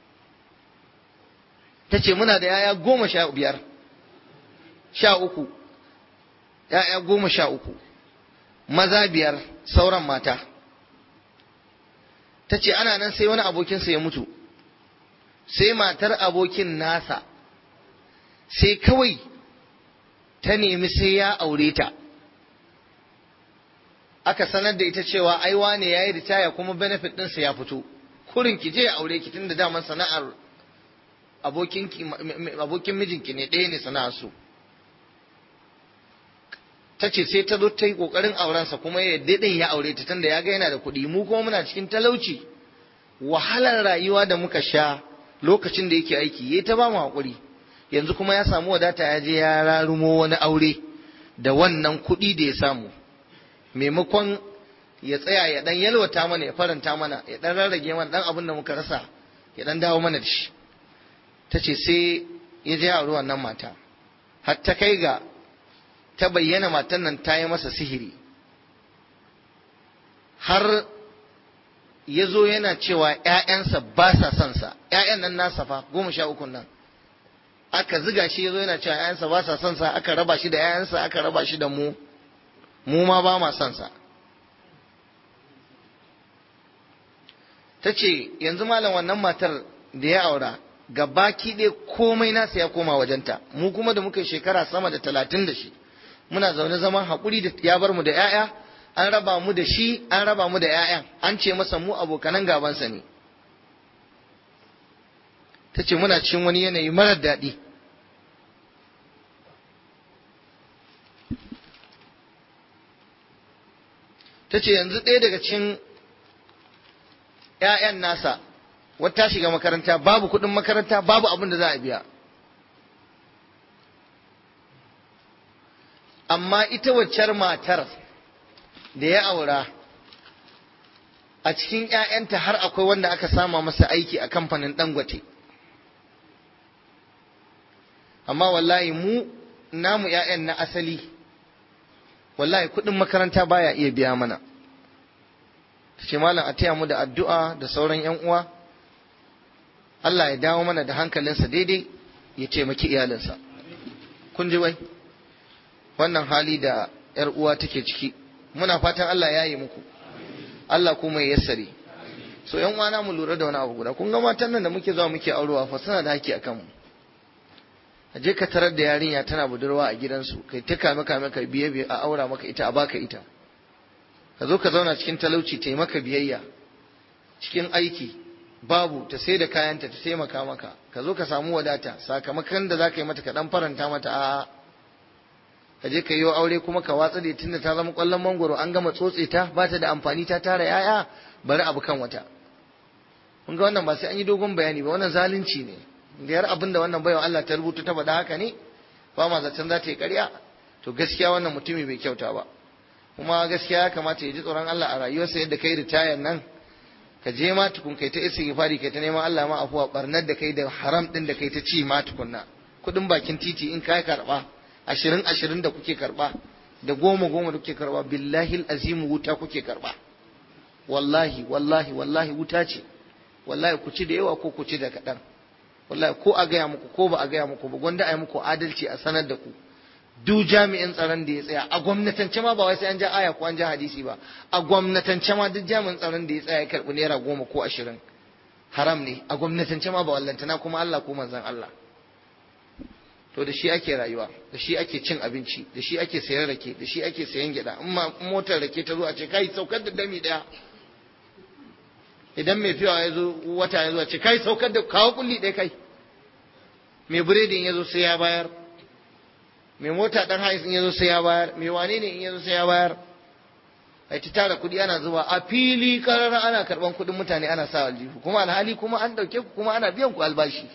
ta ce muna da yaya goma sha biyar sha uku yaya goma sha uku maza biyar sauran mata ta ce ana nan sai wani abokinsa ya mutu sai matar abokin nasa sai kawai ta nemi sai ya aure ta aka sanar da ita cewa ai wane yayi ritaya kuma benefit ɗinsa ya fito kurin ki je ya aure ki tunda daman sana'ar abokin abokin mijinki ne ɗaya ne sana'ar su ta ce sai ta zo ta yi ƙoƙarin aurensa kuma ya daɗin ya aure ta tunda ya ga yana da kuɗi mu kuma muna cikin talauci wahalar rayuwa da muka sha lokacin da yake aiki ya ta ba mu haƙuri yanzu kuma ya samu wadata ya je ya rarumo wani aure da wannan kuɗi da ya samu maimakon ya tsaya ya dan yalwata mana ya faranta mana ya dan rarrage mana dan abin da muka rasa ya dan dawo mana da shi ta ce sai ya je auri wannan mata har ta kai ga ta bayyana matan nan ta yi masa sihiri har ya zo yana cewa ‘ya'yansa ba sa son sa ‘ya'yan nan nasa fa goma sha ukun nan aka ziga shi ya zo yana cewa ‘ya'yansa ba sa son sa aka raba shi da ‘ya'yansa aka raba shi da mu mu ma ba ma son sa ta ce yanzu malam wannan matar da ya aura ga baki ɗaya komai nasa ya koma wajenta mu kuma da muka shekara sama da talatin da shi muna zaune zaman haƙuri da ya bar mu da 'ya'ya an raba mu da shi an raba mu da 'ya'yan an ce masa mu abokanan gabansa ne ta ce muna cikin wani yanayi marar daɗi ta ce yanzu ɗaya daga cikin ‘ya'yan nasa wata shiga makaranta babu kuɗin makaranta babu abin da za a biya amma ita waccar matar da ya aura a cikin ‘ya'yanta har akwai wanda aka sama masa aiki a kamfanin dangote amma wallahi mu namu ‘ya'yan na asali wallahi kuɗin makaranta baya iya biya mana ta ce malam a taya mu da addu'a da sauran yan uwa Allah ya dawo mana da hankalinsa daidai ya taimaki iyalinsa kun ji wai wannan hali da yar uwa take ciki muna fatan Allah ya yi muku Allah kuma ya yassare so yan uwana mu lura da wani abu guda kun ga matan nan da muke zuwa muke aurewa fa suna da haƙƙi akan mu a je ka tarar da yarinya tana budurwa a gidansu kai ta kame kame ka biye biye a aura maka ita a baka ita ka zo ka zauna cikin talauci ta yi maka biyayya cikin aiki babu ta sai da kayanta ta taimaka maka ka zo ka samu wadata sakamakon da za ka yi mata ka dan faranta mata a ka je ka yi aure kuma ka watsa da tunda ta zama kwallon mangoro an gama tsotse ta ba ta da amfani ta tara yaya bari abu kan wata kun ga wannan ba sai an yi dogon bayani ba wannan zalunci ne da yar abin da wannan baiwa Allah ta rubuta ta faɗa haka ne ba ma zaton za ta yi ƙarya to gaskiya wannan mutumi bai kyauta ba kuma gaskiya ya kamata ya ji tsoron Allah a rayuwarsa yadda kai ritayar nan ka je ma tukun kai ta istighfari kai ta neman Allah ma afuwa barnar da kai da haram din da kai ta ci ma tukunna kudin bakin titi in kai karba ashirin ashirin da kuke karba da goma goma da kuke karba billahi azimu wuta kuke karba wallahi wallahi wallahi wuta ce wallahi ku ci da yawa ko ku ci da kaɗan wallahi ko a gaya muku ko ba a gaya muku ba gwanda a yi muku adalci a sanar da ku duk jami'in tsaron da ya tsaya a gwamnatance ma ba wai sai an ja aya ko an ja hadisi ba a gwamnatance ma duk jami'in tsaron da ya tsaya ya karɓi naira goma ko ashirin haram ne a gwamnatance ma ba wallantana kuma Allah ko manzon Allah to da shi ake rayuwa da shi ake cin abinci da shi ake sayan rake da shi ake sayan gyada in ma motar rake ta zo a ce kai saukar da dami daya idan mai fiwa ya zo wata ya zo a ce kai saukar da kawo kulli ɗaya kai mai biredin ya zo sai ya bayar mai mota dan hais in ya zo sai ya bayar mai wane ne in ya zo sai ya bayar ai ta tara kuɗi ana zuba a fili karara ana karɓan kuɗin mutane ana sa aljihu kuma alhali kuma an ɗauke ku kuma ana biyan ku albashi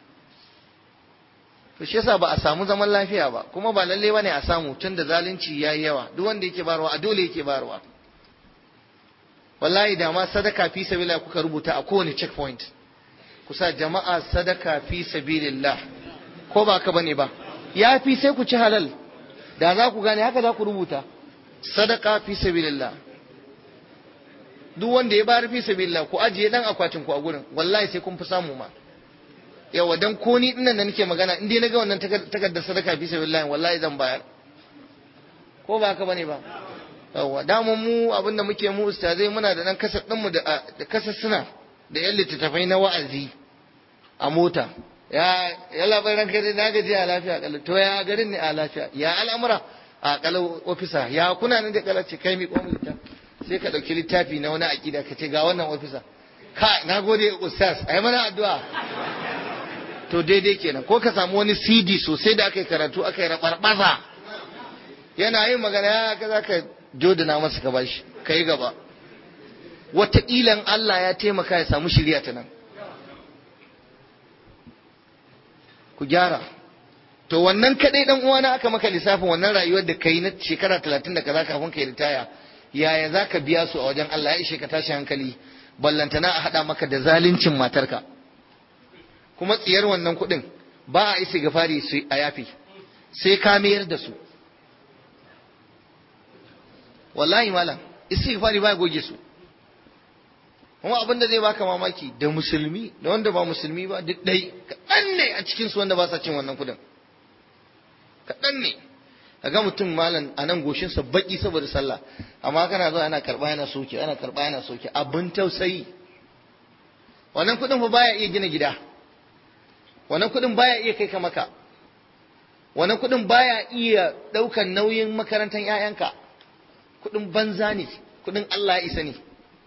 to shi yasa ba a samu zaman lafiya ba kuma ba lalle bane a samu tun da zalunci yayi yawa duk wanda yake barwa a dole yake barwa wallahi da ma sadaka fi sabilillah kuka rubuta a kowane checkpoint kusa jama'a sadaka fi sabilillah ko ba ka bane ba ya fi sai ku ci halal da za ku gane haka za ku rubuta sadaka fi sabilillah duk wanda ya bayar fi sabilillah ku ajiye dan akwatin ku a gurin wallahi sai kun fi samu ma yawa dan ko ni dinnan da nake magana in dai naga wannan takardar sadaka fi sabilillah wallahi zan bayar ko ba haka bane ba yawa dama mu abinda muke mu ustazai muna da dan kasar din mu da kasar suna da yan littattafai na wa'azi a mota ya ya labarin ranka dai na gaji a lafiya kalau to ya garin ne a lafiya ya al'amura a kalau ofisa ya kuna nan da kalace kai mi komu sai ka dauki littafi na wani akida ka ce ga wannan ofisa ka na gode ustaz ai mana addu'a to daidai kenan ko ka samu wani CD sosai da aka yi karatu aka yi rabarbaza yana yin magana ya ka zaka jodana masa ka bashi kai gaba wataƙilan Allah ya taimaka ya samu shirya ta nan ku gyara to wannan kadai dan uwana aka maka lissafin wannan rayuwar da kai na shekara talatin da kaza kafin kai ritaya yaya za ka biya su a wajen Allah ya ishe ka tashi hankali ballantana a haɗa maka da zaluncin matarka kuma tsiyar wannan kuɗin ba a isi gafari su a yafi sai ka mayar da su wallahi malam istighfari ba goge su kuma abin da zai baka mamaki da musulmi da wanda ba musulmi ba duk dai kaɗan ne a cikin su wanda ba sa cin wannan kudin kaɗan ne kaga mutum malam a nan goshinsa baki saboda sallah amma kana zuwa yana karɓa yana soke ana karɓa yana soke abin tausayi wannan kudin fa baya iya gina gida wannan kudin baya iya kai ka maka wannan kudin baya iya ɗaukan nauyin makarantar 'ya'yanka kudin banza ne kudin Allah ya isa ne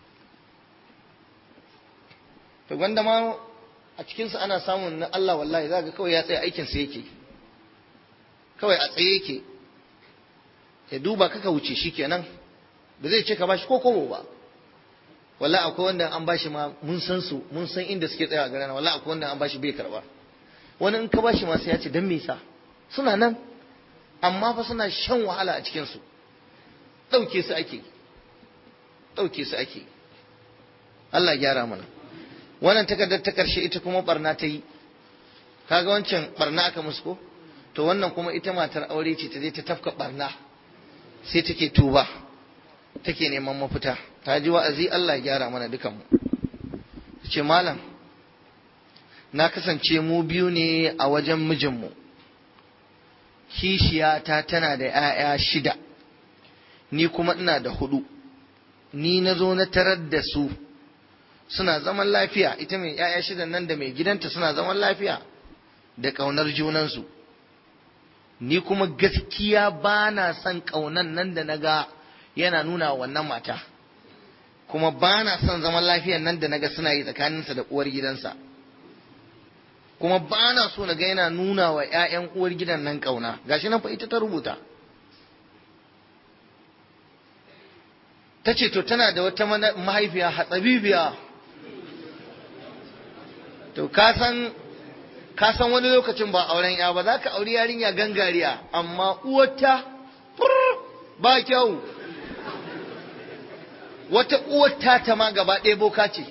to gwanda ma a cikinsa ana samun na Allah wallahi za ga kawai ya tsaya aikinsa yake kawai a tsaye yake ya duba kaka wuce shi kenan ba zai ce ka bashi ko kobo ba wallahi akwai wanda an bashi ma mun san su mun san inda suke tsaya a garana wallahi akwai wanda an bashi bai karba wani in ka bashi ma sai ya ce dan me yasa suna nan amma fa suna shan wahala a cikin su dauke su ake dauke su ake Allah ya gyara mana wannan takardar ta karshe ita kuma barna ta yi kaga wancan barna aka musu ko to wannan kuma ita matar aure ce ta je ta tafka barna sai take tuba take neman mafita ta ji wa'azi Allah ya gyara mana dukanmu ce malam na kasance mu biyu ne a wajen mijinmu kishiyata tana da ‘ya'ya shida ni kuma ina da hudu ni na zo na tarar da su suna zaman lafiya ita mai ‘ya'ya shida nan da mai gidanta suna zaman lafiya da ƙaunar junansu ni kuma gaskiya ba na son ƙaunan nan da na ga yana nuna wannan mata kuma ba na son zaman lafiyan nan da na ga suna yi tsakaninsa da uwar gidansa kuma ba na so na ga yana nuna wa 'ya'yan uwar gidan nan ƙauna gashi nan fa ita ta rubuta ta ce to tana da wata mahaifiya hatsabibiya to ka san ka san wani lokacin ba auren ya ba za ka auri yarinya gangariya amma uwarta ba kyau wata uwarta ta ma gaba ɗaya boka ce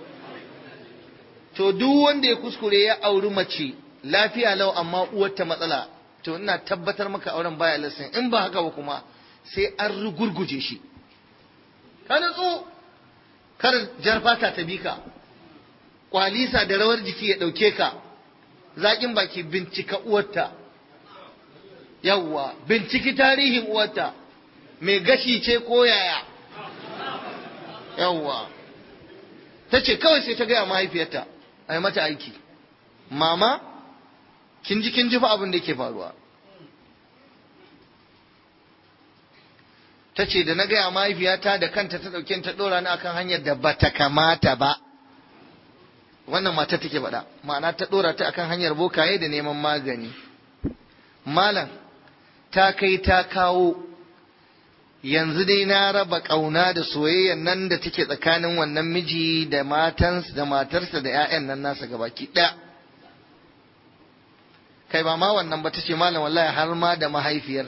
to duk wanda ya kuskure ya auri mace lafiya lau amma uwarta matsala to ina tabbatar maka auren baya lasin in ba haka ba kuma sai an rugurguje shi ka natsu kar jar fata ta bi ka kwalisa da rawar jiki ya ɗauke ka zaƙin baki bincika uwarta yawwa binciki tarihin uwarta mai gashi ce ko yaya yawwa ta ce kawai sai ta gaya mahaifiyarta a yi mata aiki mama kin ji kin ji fa abin da ke faruwa ta ce da na gaya mahaifiyata da kanta ta ɗauke ta ɗora ni akan hanyar da bata kamata ba wannan mata take faɗa ma'ana ta ɗora ta akan hanyar bokaye da neman magani malam ta kai ta kawo yanzu dai na raba ƙauna da soyayya nan da take tsakanin wannan miji da matansa da matarsa da 'ya'yan nan nasa gabaki ɗaya kai ba ma wannan ba ta ce malam wallahi har ma da mahaifiyar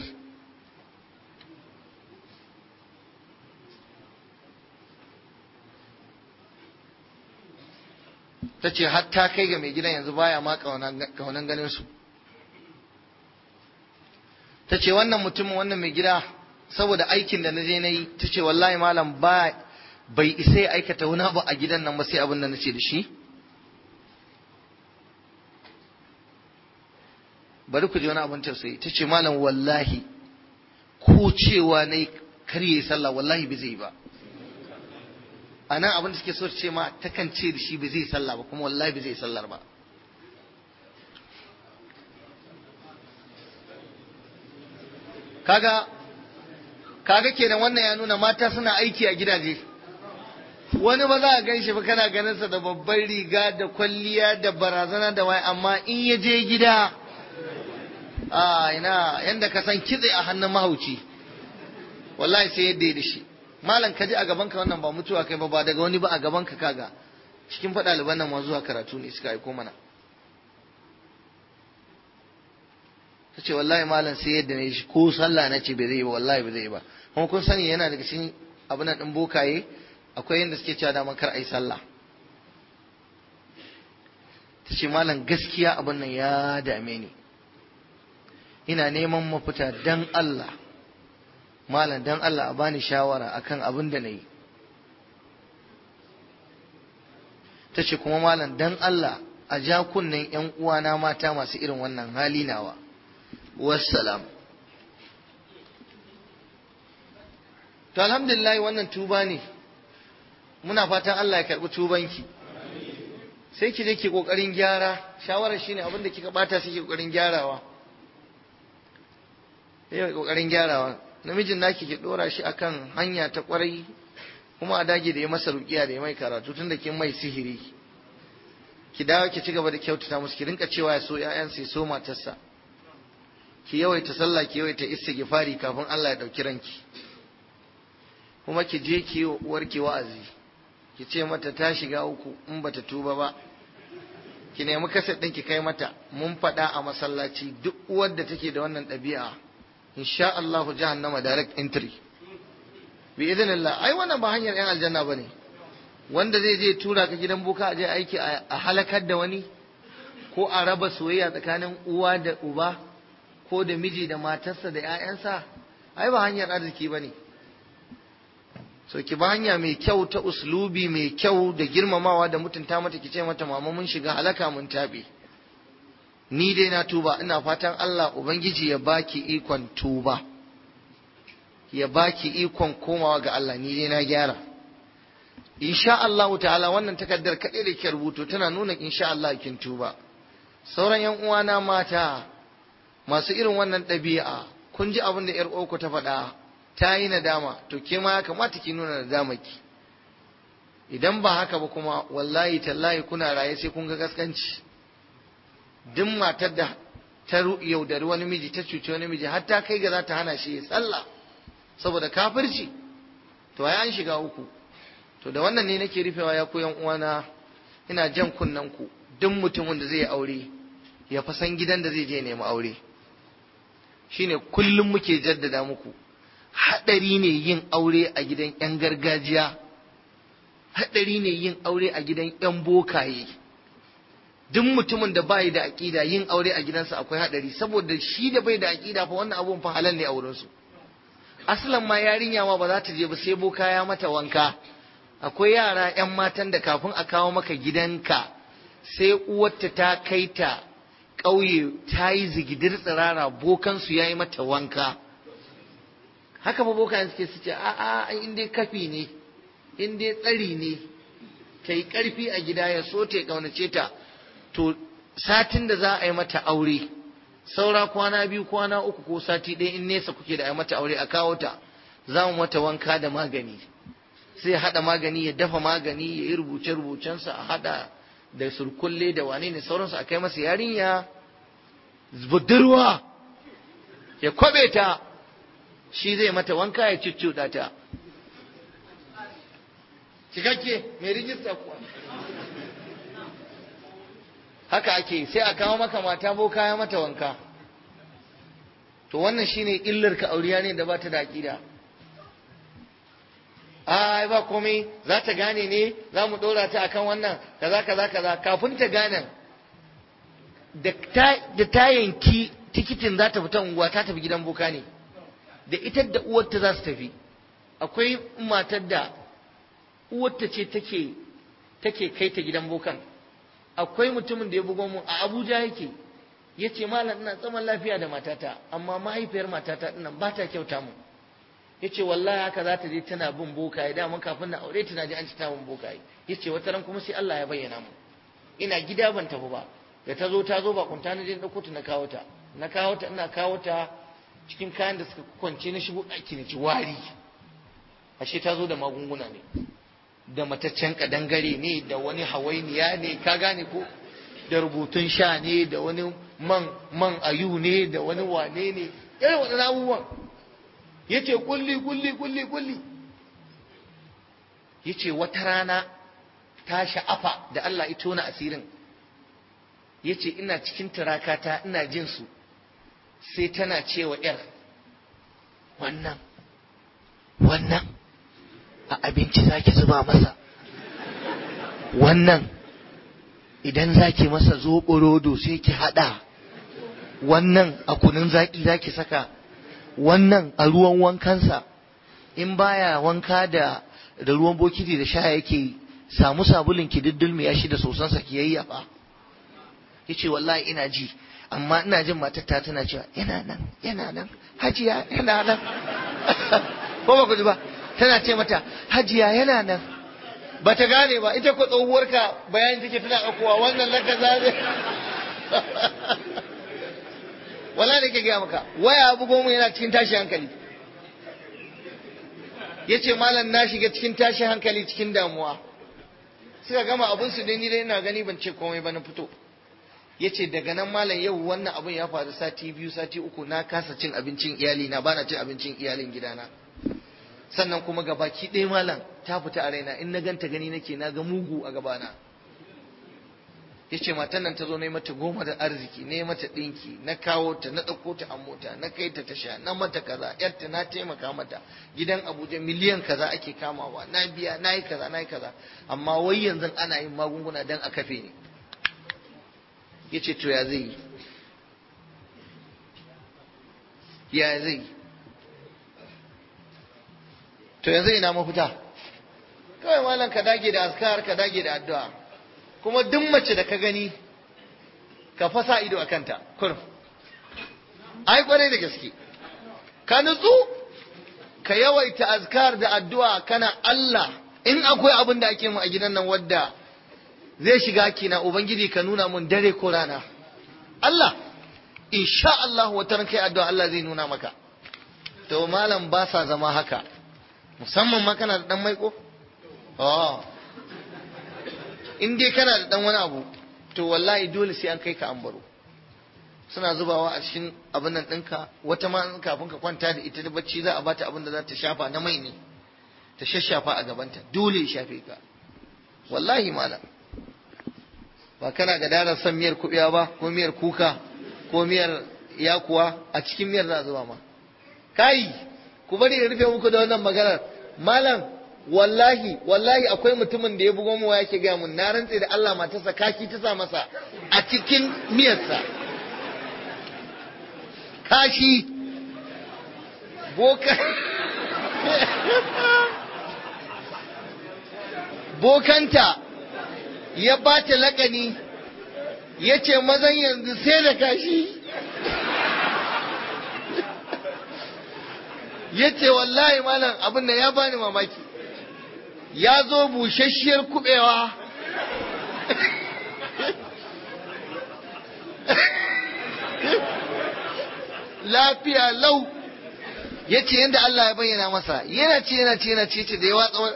ta ce har ta kai ga mai gidan yanzu baya ma kaunan ganin su ta ce wannan mutumin wannan mai gida saboda aikin da na je na yi ta ce wallahi malam ba bai isa ya aikata wani abu a gidan nan ba sai abin da na ce da shi bari ku ji wani abin tausayi ta ce malam wallahi ko cewa na yi karye sallah wallahi bai zai ba a nan abin da suke so ce ma takan ce da shi ba zai sallah ba kuma wallahi ba zai sallar ba kaga kaga kenan wannan ya nuna mata suna aiki a gidaje wani ba za a gan shi ba kana ganin sa da babban riga da kwalliya da barazana da wai amma in ya je gida a ina yanda ka san kitse a hannun mahauci wallahi sai yadda ya da shi malam ka ji a gaban ka wannan ba mutuwa kai ba ba daga wani ba a gaban ka kaga cikin faɗa liban nan ma zuwa karatu ne suka aiko mana ta ce wallahi malam sai yadda ne shi ko sallah na ce bai zai ba wallahi bai zai ba kuma kun sani yana daga cikin abin nan ɗin bokaye akwai yadda suke cewa daman kar a yi sallah ta ce malam gaskiya abin nan ya dame ni ina neman mafita dan Allah malam dan Allah a bani shawara akan abin da na yi ta ce kuma malam dan Allah a ja kunnen ‘yan uwana mata masu irin wannan hali nawa wassalam to alhamdulillah wannan tuba ne muna fatan Allah ya karɓi tubanki sai ki je ki kokarin gyara shawarar shine abin da kika bata sai ki kokarin gyarawa yayi kokarin gyarawa namijin naki ki dora shi akan hanya ta kwarai kuma a dage da ya masa rukiya da ya mai karatu tunda kin mai sihiri ki dawo ki ci gaba da kyautata musu ki rinka cewa ya so ƴaƴansa ya so matarsa ki yawaita sallah ki yawaita istighfari kafin Allah ya dauki ranki kuma ki je ki uwarki wa'azi ki ce mata ta shiga uku in bata tuba ba ki nemi kaset ɗin ki kai mata mun faɗa a masallaci duk uwar da take da wannan ɗabi'a insha Allah jahannama direct entry bi idinillah ai wannan ba hanyar yan aljanna bane wanda zai je tura ka gidan boka a je aiki a halakar da wani ko a raba soyayya tsakanin uwa da uba ko da miji da matarsa da 'ya'yansa ai ba hanyar arziki bane so ki ba hanya mai kyau ta uslubi mai kyau da girmamawa da mutunta mata ki ce mata mama mun shiga halaka mun tabe ni dai na tuba ina fatan Allah ubangiji ya baki ikon tuba ya baki ikon komawa ga Allah ni dai na gyara insha Allah ta'ala wannan takardar kaɗai da ke rubutu tana nuna insha Allah kin tuba sauran yan uwana mata masu irin wannan ɗabi'a kun ji abin da 'yar uku ta faɗa ta yi nadama to ke ma ya kamata ki nuna nadama ki idan ba haka ba kuma wallahi tallahi kuna raye sai kun ga gaskanci duk matar da ta yaudari wani miji ta cuci wani miji har ta kai ga za ta hana shi ya sallah saboda kafirci to ai an shiga uku to da wannan ne nake rufewa ya koyan uwana ina jan kunnen ku duk mutumin da zai aure ya fa san gidan da zai je nemi aure shine kullum muke jaddada muku hadari ne yin aure a gidan yan gargajiya hadari ne yin aure a gidan yan bokaye duk mutumin da bai da aƙida yin aure a gidansa akwai hadari saboda shi da bai da aƙida fa wannan abun fa halal ne a wurinsu aslan ma yarinya ma ba za ta je ba sai boka ya mata wanka akwai yara 'yan matan da kafin a kawo maka gidanka sai uwarta ta kai ta ƙauye ta yi zigidir tsirara bokansu ya yi mata wanka haka ba bokan suke su ce a'a in dai kafi ne in dai tsari ne ta yi ƙarfi a gida ya so ta ƙaunace ta to satin da za a yi mata aure saura kwana biyu kwana uku ko sati ɗaya in nesa kuke da a yi mata aure a kawo ta za mu mata wanka da magani sai haɗa magani ya dafa magani ya yi rubuce-rubucensa a haɗa da surkulle da wane ne sauransu a kai masa yarinya budurwa ya kwabe ta shi zai mata wanka ya cuccuɗa ta cikakke mai rijista kuwa haka ake sai a kawo maka mata boka ya mata wanka to wannan shine illar ka auriya ne da ba ta da aƙida ai ba komai za ta gane ne za mu ɗora ta akan wannan kaza kaza kaza kafin ta gane da ta yanki tikitin za ta fita unguwa ta tafi gidan boka ne da ita da uwarta za su tafi akwai matar da uwarta ce take take kai ta gidan bokan akwai mutumin da ya bugo mu a Abuja yake ya ce malam ina tsaman lafiya da matata amma mahaifiyar matata dinnan ba ta kyauta mu ya ce wallahi haka za ta je tana bin bokaye dama kafin na aure tana ji an ci ta bin bokaye ya ce wata ran kuma sai Allah ya bayyana mu ina gida ban tafi ba da ta zo ta zo ba kunta na je ɗauko ta na kawo ta na kawo ta ina kawo ta cikin kayan da suka kwance na shigo ɗaki na ci wari ashe ta zo da magunguna ne da mataccen kadangare ne da wani hawainiya ne ka gane ko da rubutun sha ne da wani man man ayu ne da wani wane ne irin waɗannan abubuwan yace kulli kulli kulli kulli yace wata rana ta sha'afa da Allah ya tona asirin yace ina cikin turakata ina jin su sai tana cewa yar wannan wannan a abinci zaki zuba masa wannan idan zaki masa zoɓo rodo sai ki haɗa wannan a kunun zaki zaki saka wannan a ruwan wankansa in baya wanka da da ruwan bokiti da sha yake samu sabulin ki diddulmi ya shi da sosansa ki yayyafa yace wallahi ina ji amma ina jin matar ta tana cewa yana nan yana nan hajiya yana nan ko ba ku ji ba tana ce mata hajiya yana nan ba ta gane ba ita ko tsohuwarka bayan take tana ɗaukowa wannan laka zabe wala da ke gaya maka waya abu goma yana cikin tashi hankali ya ce malam na shiga cikin tashi hankali cikin damuwa suka gama abin su dai ni dai ina gani ban ce komai ba na fito ya ce daga nan malam yau wannan abin ya faru sati biyu sati uku na kasa cin abincin iyali na bana cin abincin iyalin gidana sannan kuma ga baki ɗaya malam ta fita a raina in na ganta gani nake na ga mugu a gabana ya ce matan nan ta zo na yi mata goma da arziki na yi mata ɗinki na kawo ta na ɗauko ta a mota na kai ta tasha na mata kaza yarta na taimaka mata gidan abuja miliyan kaza ake kamawa na biya na yi kaza na yi kaza amma wai yanzu ana yin magunguna don a kafe ne ya ce to ya zai yi ya zai yi to yanzu ina mafita kawai malam ka dage da askar ka dage da addu'a kuma duk mace da ka gani ka fasa ido a kanta kurum ai kwarai da gaske ka nutsu ka yawaita azkar da addu'a kana Allah in akwai abin da ake mu a gidan nan wadda zai shiga kina ubangiji ka nuna mun dare ko rana Allah insha Allah wata ran kai addu'a Allah zai nuna maka to malam ba sa zama haka musamman ma kana da dan maiko oh in dai kana da dan wani abu to wallahi dole sai an kai ka an baro suna zubawa a cikin abin nan ɗinka wata ma kafin ka kwanta da ita da bacci za a bata abin da za ta shafa na mai ne ta shashafa a gabanta dole ya shafe ka wallahi malam ba kana ga darar son miyar kuɓewa ba ko miyar kuka ko miyar yakuwa a cikin miyar za a zuba ma kai ku bari in rufe muku da wannan maganar malam wallahi wallahi akwai mutumin da ya bugo mu yake gaya mun na rantse da Allah matarsa kaki ta sa masa a cikin miyarsa kashi boka bokanta ya bata lakani ya ce mazan yanzu sai da kashi ya ce wallahi malam abin da ya bani mamaki ya zo bushasshiyar kubewa lafiya lau ya ce yadda Allah ya bayyana masa yana ce yana ce yana ce ce da ya watsa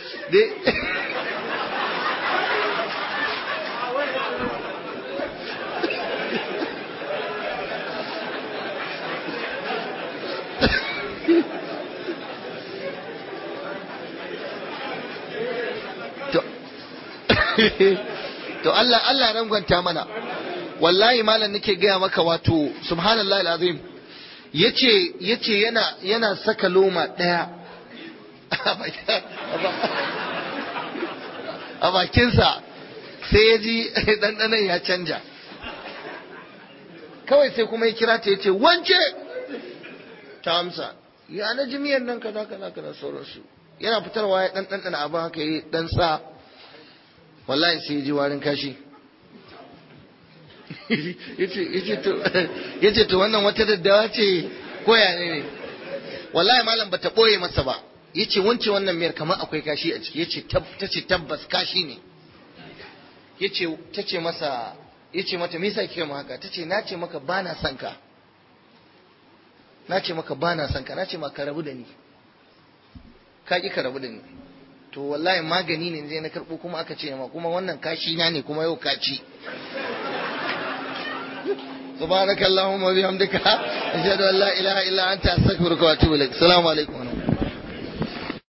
to Allah Allah rangwanta mana wallahi malam nake gaya maka wato subhanallahi alazim yace yace yana yana saka loma daya a bakinsa sai ya ji ɗanɗanon ya canja kawai sai kuma ya kira ta yace wance ta amsa ya na jimiyar nan kaza kaza kaza sauransu yana fitarwa ya ɗan ɗanɗana abin haka ya ɗan sa wallahi sai ya ji warin kashi ya ce to wannan wata daddawa ce koya ne ne wallahi malam bata ɓoye masa ba ya ce wance wannan miyar kamar akwai kashi a ciki ya ce ta ce tabbas kashi ne ya ce ta ce masa ya ce mata me yasa kika mu haka ta ce na ce maka ba na son ka na ce maka ba na son ka na ce maka ka rabu da ni ka ki ka rabu da ni to wallahi magani ne zai na karɓo kuma aka ce ma kuma wannan kashi na ne kuma yau ka ci سبحانك اللهم وبحمدك أشهد أن لا إله إلا أنت أستغفرك وأتوب إليك السلام عليكم